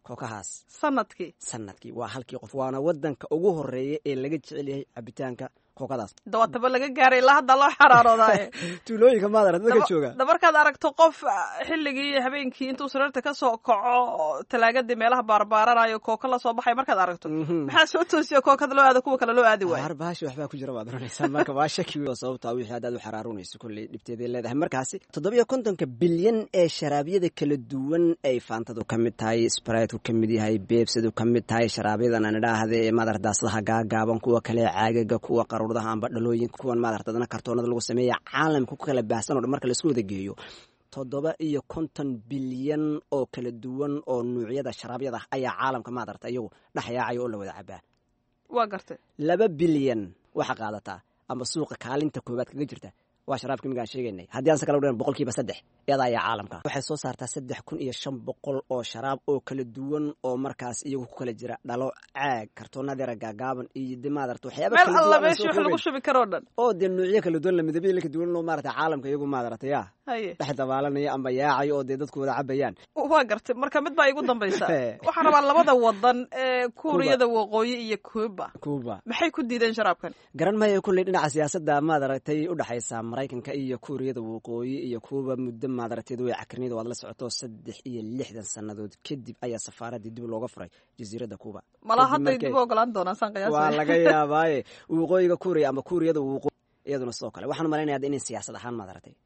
kookahaas sanadkii sanadkii waa halkii qof waana wadanka ugu horeeya ee laga jecel yahay cabitaanka kookadaas dawaataba laga gaaray ilaa hadda loo xaraaroodaye tuulooyinka maadara dadka jooga da markaad aragto qof xilligii habeenkii intuu sariirta ka soo kaco talaagadii meelaha baarbaaranayo kooka la soo baxay markaad aragto maxaa soo toosiya kookada loo aada kuwa kale loo aadi waayo harbahashi waxbaa ku jira baad oranaysaa marka waa shaki oo sababta wixii haddaad u xaraarunayso kolley dhibteeday leedahay markaasi toddobiyo kontonka bilyan ee sharaabyada kala duwan ay faantadu ka mid tahay spriteku ka mid yahay beebsadu ka mid tahay sharaabyadana nidhaahda ee maadar daasadaha gaagaaban kuwa kale caagaga kuwa qaruuradaha amba dhalooyinka kuwan maadar dadna kartoonada lagu sameeya caalamka ku kala baahsan o dhan marka laisku wada geeyo toddoba iyo konton bilyan oo kala duwan oo nuucyada sharaabyada ayaa caalamka maadarta iyagu dhexyaacaya oo la wada cabaa waa gartay laba bilyan waxa qaadataa ama suuqa kaalinta koowaad kaga jirta waa sharaabka imigaan sheegaynay haddii aan se kala udhan boqolkiiba saddex iyada ayaa caalamka waxay soo saartaa saddex kun iyo shan boqol oo sharaab oo kala duwan oo markaas iyagu ku kala jira dhalo caag kartoonadeera gaagaaban iyo de maadarata waxyaaba meel alla meeshii wax lagu shubi karoo dhan oo dee nuucyo kala duwan la midabyo kala duwan loo maarata caalamka iyagu maadarata yaa haye dhex dabaalanaya amba yaacayo oo dee dadku wada cabayaan waa gartay marka mid baa igu dambaysa waxaan rabaa labada wadan ee kuuriyada waqooyi iyo cuba cuba maxay ku diideen sharaabkan garan maayo kulley dhinaca siyaasadda maadaragtay udhexaysa maraykanka iyo kuuriyada waqooyi iyo kuuba muddo maadarateed way cakrinida waad la socoto saddex iyo lixdan sannadood kadib ayaa safaaradii dib looga furay jasiiradda cuba malaa hadday dib u ogolaan doonaan saan qiyaas waa laga yaabaaye waqooyiga kuuriya ama kuuriyada waqooyi iyaduna sidoo kale waxaan malaynayaa inay siyaasad ahaan maadaragtay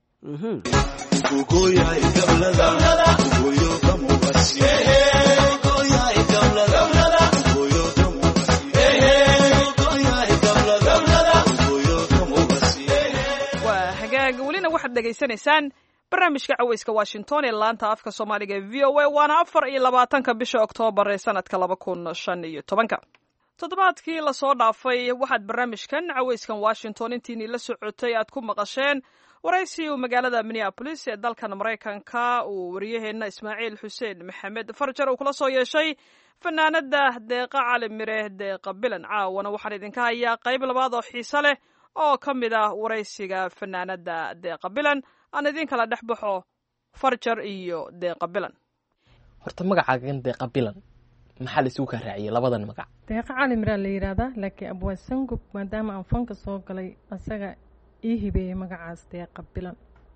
waa hagaag welina waxaad dhegaysanaysaan barnaamijka caweyska washington ee laanta afka soomaaliga ee v o a waana afar iyo labaatanka bisha oktoobar ee sanadka laba kun shan iyo tobanka toddobaadkii lasoo dhaafay waxaad barnaamijkan caweyskan washington intiinii la socotay aad ku maqasheen waraysi uu magaalada minneabolis ee dalkan maraykanka uu wariyaheenna ismaaciil xuseen maxamed farjar uu kula soo yeeshay fanaanada deeqa cali mire deeqa bilan caawana waxaan idinka hayaa qayb labaad oo xiise leh oo ka mid ah waraysiga fanaanada deeqa bilan aan idin kala dhex baxo farjar iyo deeqa bilan horta magacaagan deeqa bilan maxaa la isugu kaa raaciyey labadan magac deeqa cali miraa la yidhaahdaa laakiin abwaa sangub maadaama aan fanka soo galay asaga ii hibeeyey magacaas deeqa bilan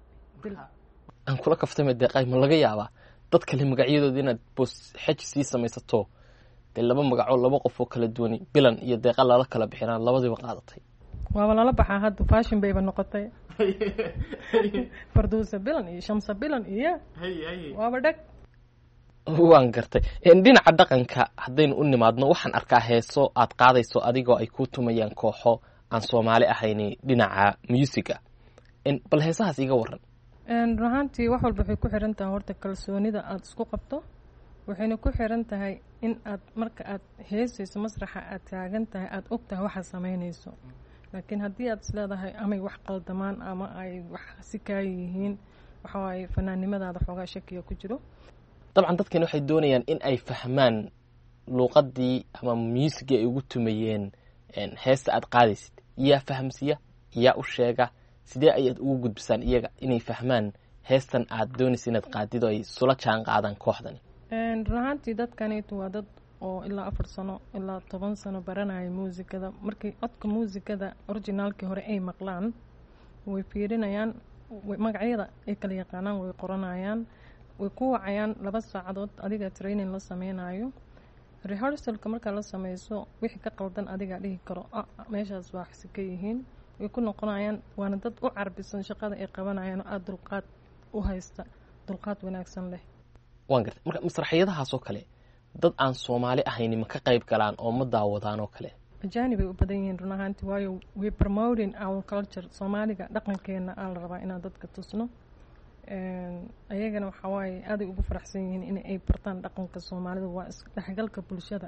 aan kula kaftame deeqay ma laga yaabaa dad kale magacyadooda inaad boos xej sii samaysato dee laba magacoo laba qof oo kala duwani bilan iyo deeqa lala kala bixinaan labadiiba qaadatay waaba lala baxaa hadda fashion bayba noqotay farduusa bilan iyo shamsa bilan iyo waaba dheg waan gartay dhinaca dhaqanka haddaynu u nimaadno waxaan arkaa heeso aad qaadayso adigoo ay ku tumayaan kooxo aan soomaali ahayni dhinaca musiga bal heesahaas iga waran run ahaantii wax walba waxay ku xiran tahay horta kalsoonida aada isku qabto waxayna ku xiran tahay in aad marka aad heesayso masraxa aad taagan tahay aada og tahay waxaad samaynayso laakiin haddii aad isleedahay amay wax qaldamaan ama ay wax si kaa yihiin waxawaaye fanaannimadaada xoogaa shakiga ku jiro dabcan dadkani waxay doonayaan in ay fahmaan luuqadii ama muusigii ay ugu tumayeen heesta aad qaadaysid yaa fahamsiya yaa u sheega sidee ayaad ugu gudbisaan iyaga inay fahmaan heestan aad doonaysa inaad qaadid oo ay sula jaan qaadaan kooxdani run ahaantii dadkaniitu waa dad oo ilaa afar sano ilaa toban sano baranaya muusikada markii codka muusikada originaalkii hore ay maqlaan way fiirinayaan magacyada ay kala yaqaanaan way qoranayaan way ku wacayaan laba saacadood adiga training la sameynayo rehearsalka markaa la sameyso wixii ka qaldan adigaa dhihi karo meeshaas waa si ka yihiin way ku noqonayaan waana dad u carbisan shaqada ay qabanayaan oo aada dulqaad u haysta dulqaad wanaagsan leh waan gartay marka masraxiyadahaas oo kale dad aan soomaali ahayni ma ka qayb galaan oo ma daawadaan oo kale ajaanib ay u badan yihiin run ahaanti waayo we promoting our culture soomaaliga dhaqankeena aa la rabaa inaan dadka tusno ayagana waxaa waaye aaday ugu faraxsan yihiin in ay bartaan dhaqanka soomaalida waa isdhexgalka bulshada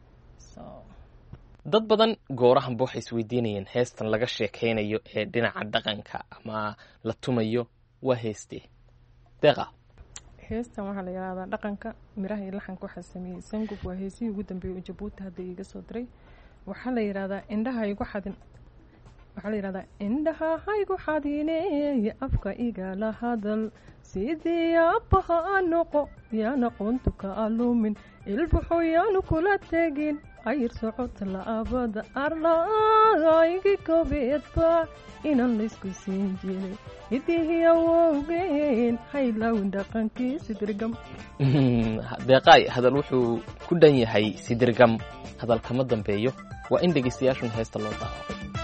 dad badan goorahanba waxay isweydiinayeen heestan laga sheekeynayo ee dhinaca dhaqanka ama la tumayo waa heestee deeqa heestan waxaa la yidhahdaa dhaqanka miraha iyo laxanka waxaa sameeyey sangub waa heesihii ugu dambeeyey oo jabuuti hadda iiga soo diray waxaa la yidhahdaa indhaha igu xadin waxaa la yidhahdaa indhaha haygu xadiineeye afka igala hadal sidii aabbaha a noqo yaana qoontu ka alumin ilbuxu yaanu kula tegin ayir socota la'aabada arlaaygi gobeedba inan laysku siin jiray hidihiya wowgeen haylawin dhaqankiisi dirgam deeqaay hadal wuxuu ku dhan yahay sidirgam hadal kama dambeeyo waa in dhegaystayaashun heesta loo daawo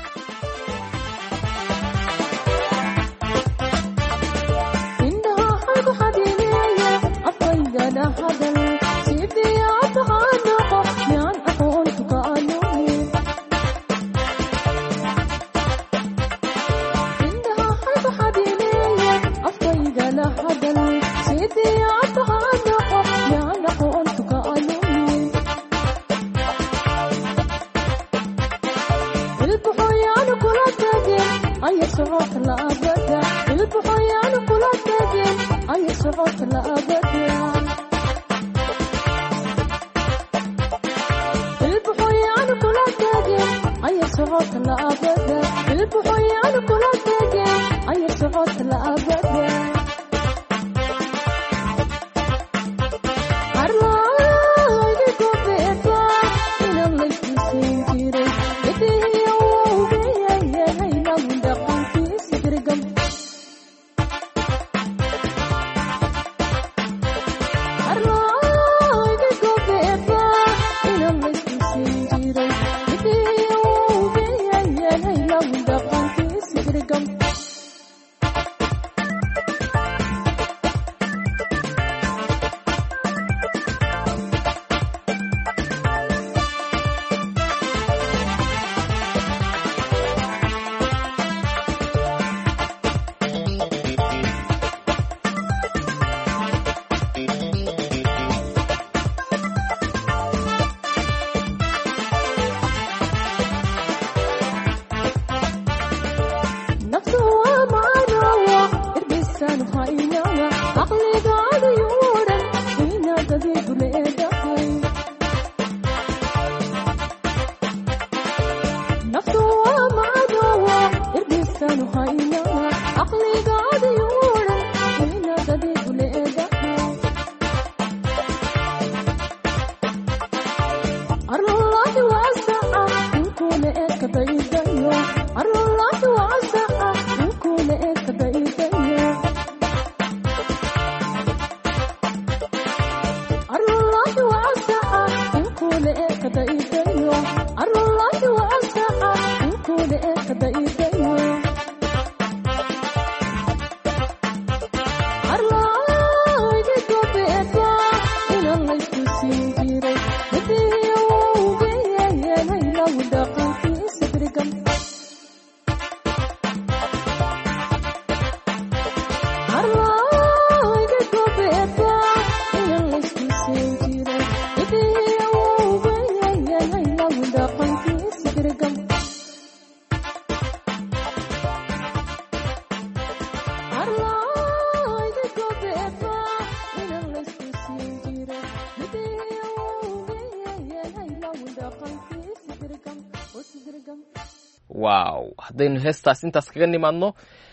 wow haddaynu heestaas intaas kaga nimaadno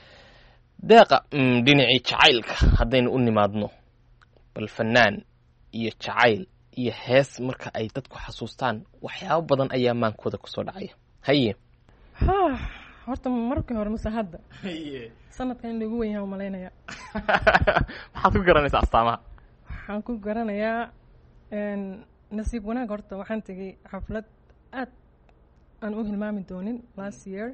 deeqa dhinacii jacaylka haddaynu u nimaadno bal fanaan iyo jacayl iyo hees marka ay dadku xasuustaan waxyaabo badan ayaa maankooda kusoo dhacaya haye ha horta markii hore mase hadda sanadkan in lagu wen yaha umalaynaya maxaad ku garanaysaa astaamaha waxaan ku garanayaa nasiib wanaag horta waxaan tegay xaflad aad aan u hilmaami doonin last year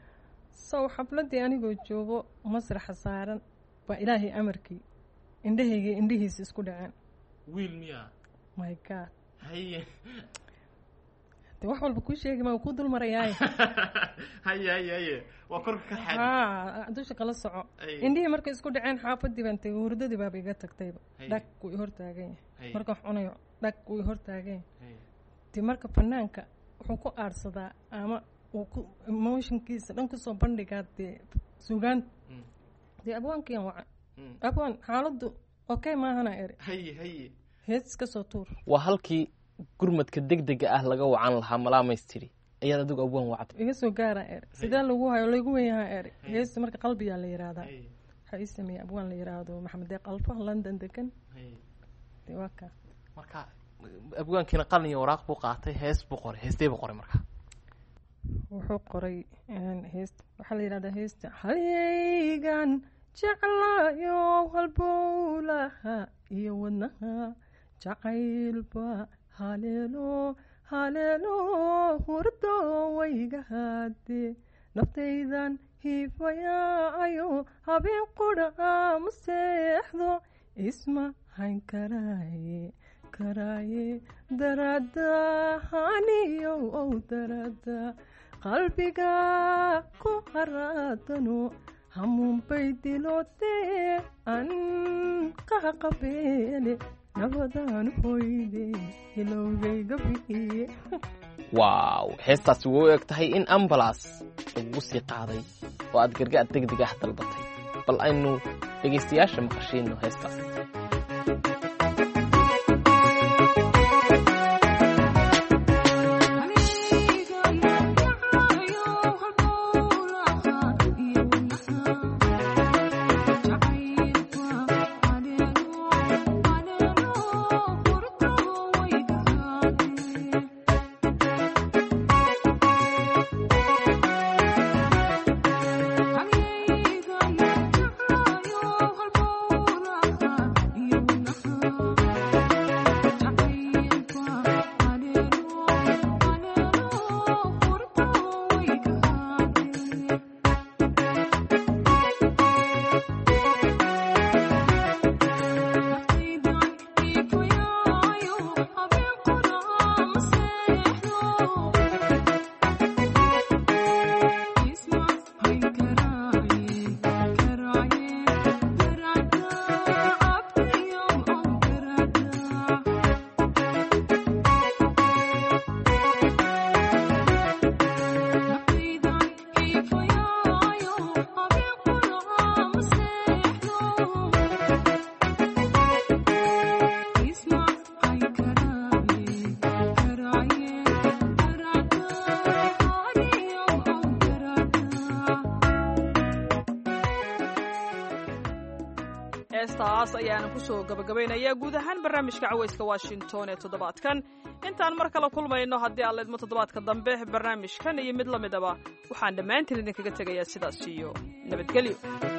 so xafladdii anigoo joogo masraxa saaran baa ilaahay amarkii indhahayga indhihiisa isku dhaceen wiil miya my god haye de wax walba kuu sheegi ma kuu dul marayaaye haye haye haye waa korka ka xad ha dusha kala soco indhihii markay isku dhaceen xaafadii baan tegay hurdadii baaba iga tagtayba dhag wuu i hortaagan yahay marka wax cunayo dhag wuu i hortaagan yahay de marka fanaanka wuxuu ku aadhsadaa ama uu ku emotionkiisa dhan kusoo bandhigaa dee sugaan dee abwaankiyan waca abwaan xaaladdu okay maahana eri haye haye hees iska soo tuur waa halkii gurmadka deg dega ah laga wacan lahaa malaamayst tidhi ayaad adigu abwaan wacday iga soo gaara er sidee lagu hayo lagu wenyahaa er heesta marka qalbiyaa la yiraahdaa waxaa ii sameeyey abwaan la yiraahdo maxamed deeq alfa london degan de waa kaa marka abwaankiina qalin iyo waraaq buu qaatay hees buu qoray heestee buu qoray marka wuxuu qoray heesta waxaa la yidhahdaa heesta halyaygan jeclayo halbowlaha iyo wadnaha jacaylba haleelo haleelo hurdo wayga haade naftaydan hiifayaayo habeen qudha ma seexdo isma hayn karaaye karaaye darada haniyo ow darada qalbiga ku haraadano hamuunbay dilootee an qaha qabeele nabadaan hoyde ilowgayga bi'iye waaw heestaasi way u eg tahay in ambalas lagugu sii qaaday oo aad gargaar degdeg ah dalbatay bal aynu dhegaystayaasha maqashiino heestaas heestaas ayaana kusoo gabagabaynaya guud ahaan barnaamijka cawayska washington ee toddobaadkan intaan mar kale kulmayno haddii aan leedmo toddobaadka dambe barnaamijkan iyo mid la midaba waxaan dhammaantiin idinkaga tegayaa sidaas iyo nabadgelyo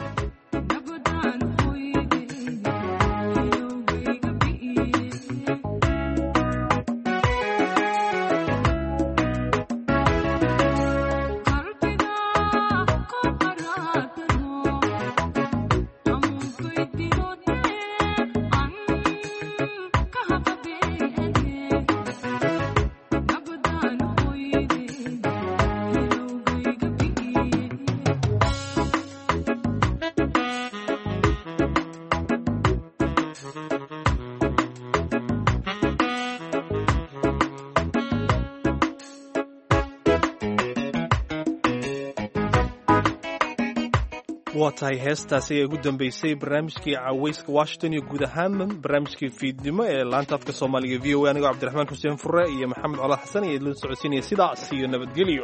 waa tahay heestaasi ee ugu dambeysay barnaamijkii cawayska washington iyo guud ahaan barnaamijkii fiidnimo ee laanta afka soomaaliga v o a anigoo cabdiraxmaan xuseen fure iyo maxamed colaad xasan iyo idin socodsiinaya sidaas iyo nabadgelyo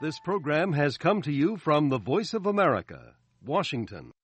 This program has come to you from the Voice of America, Washington.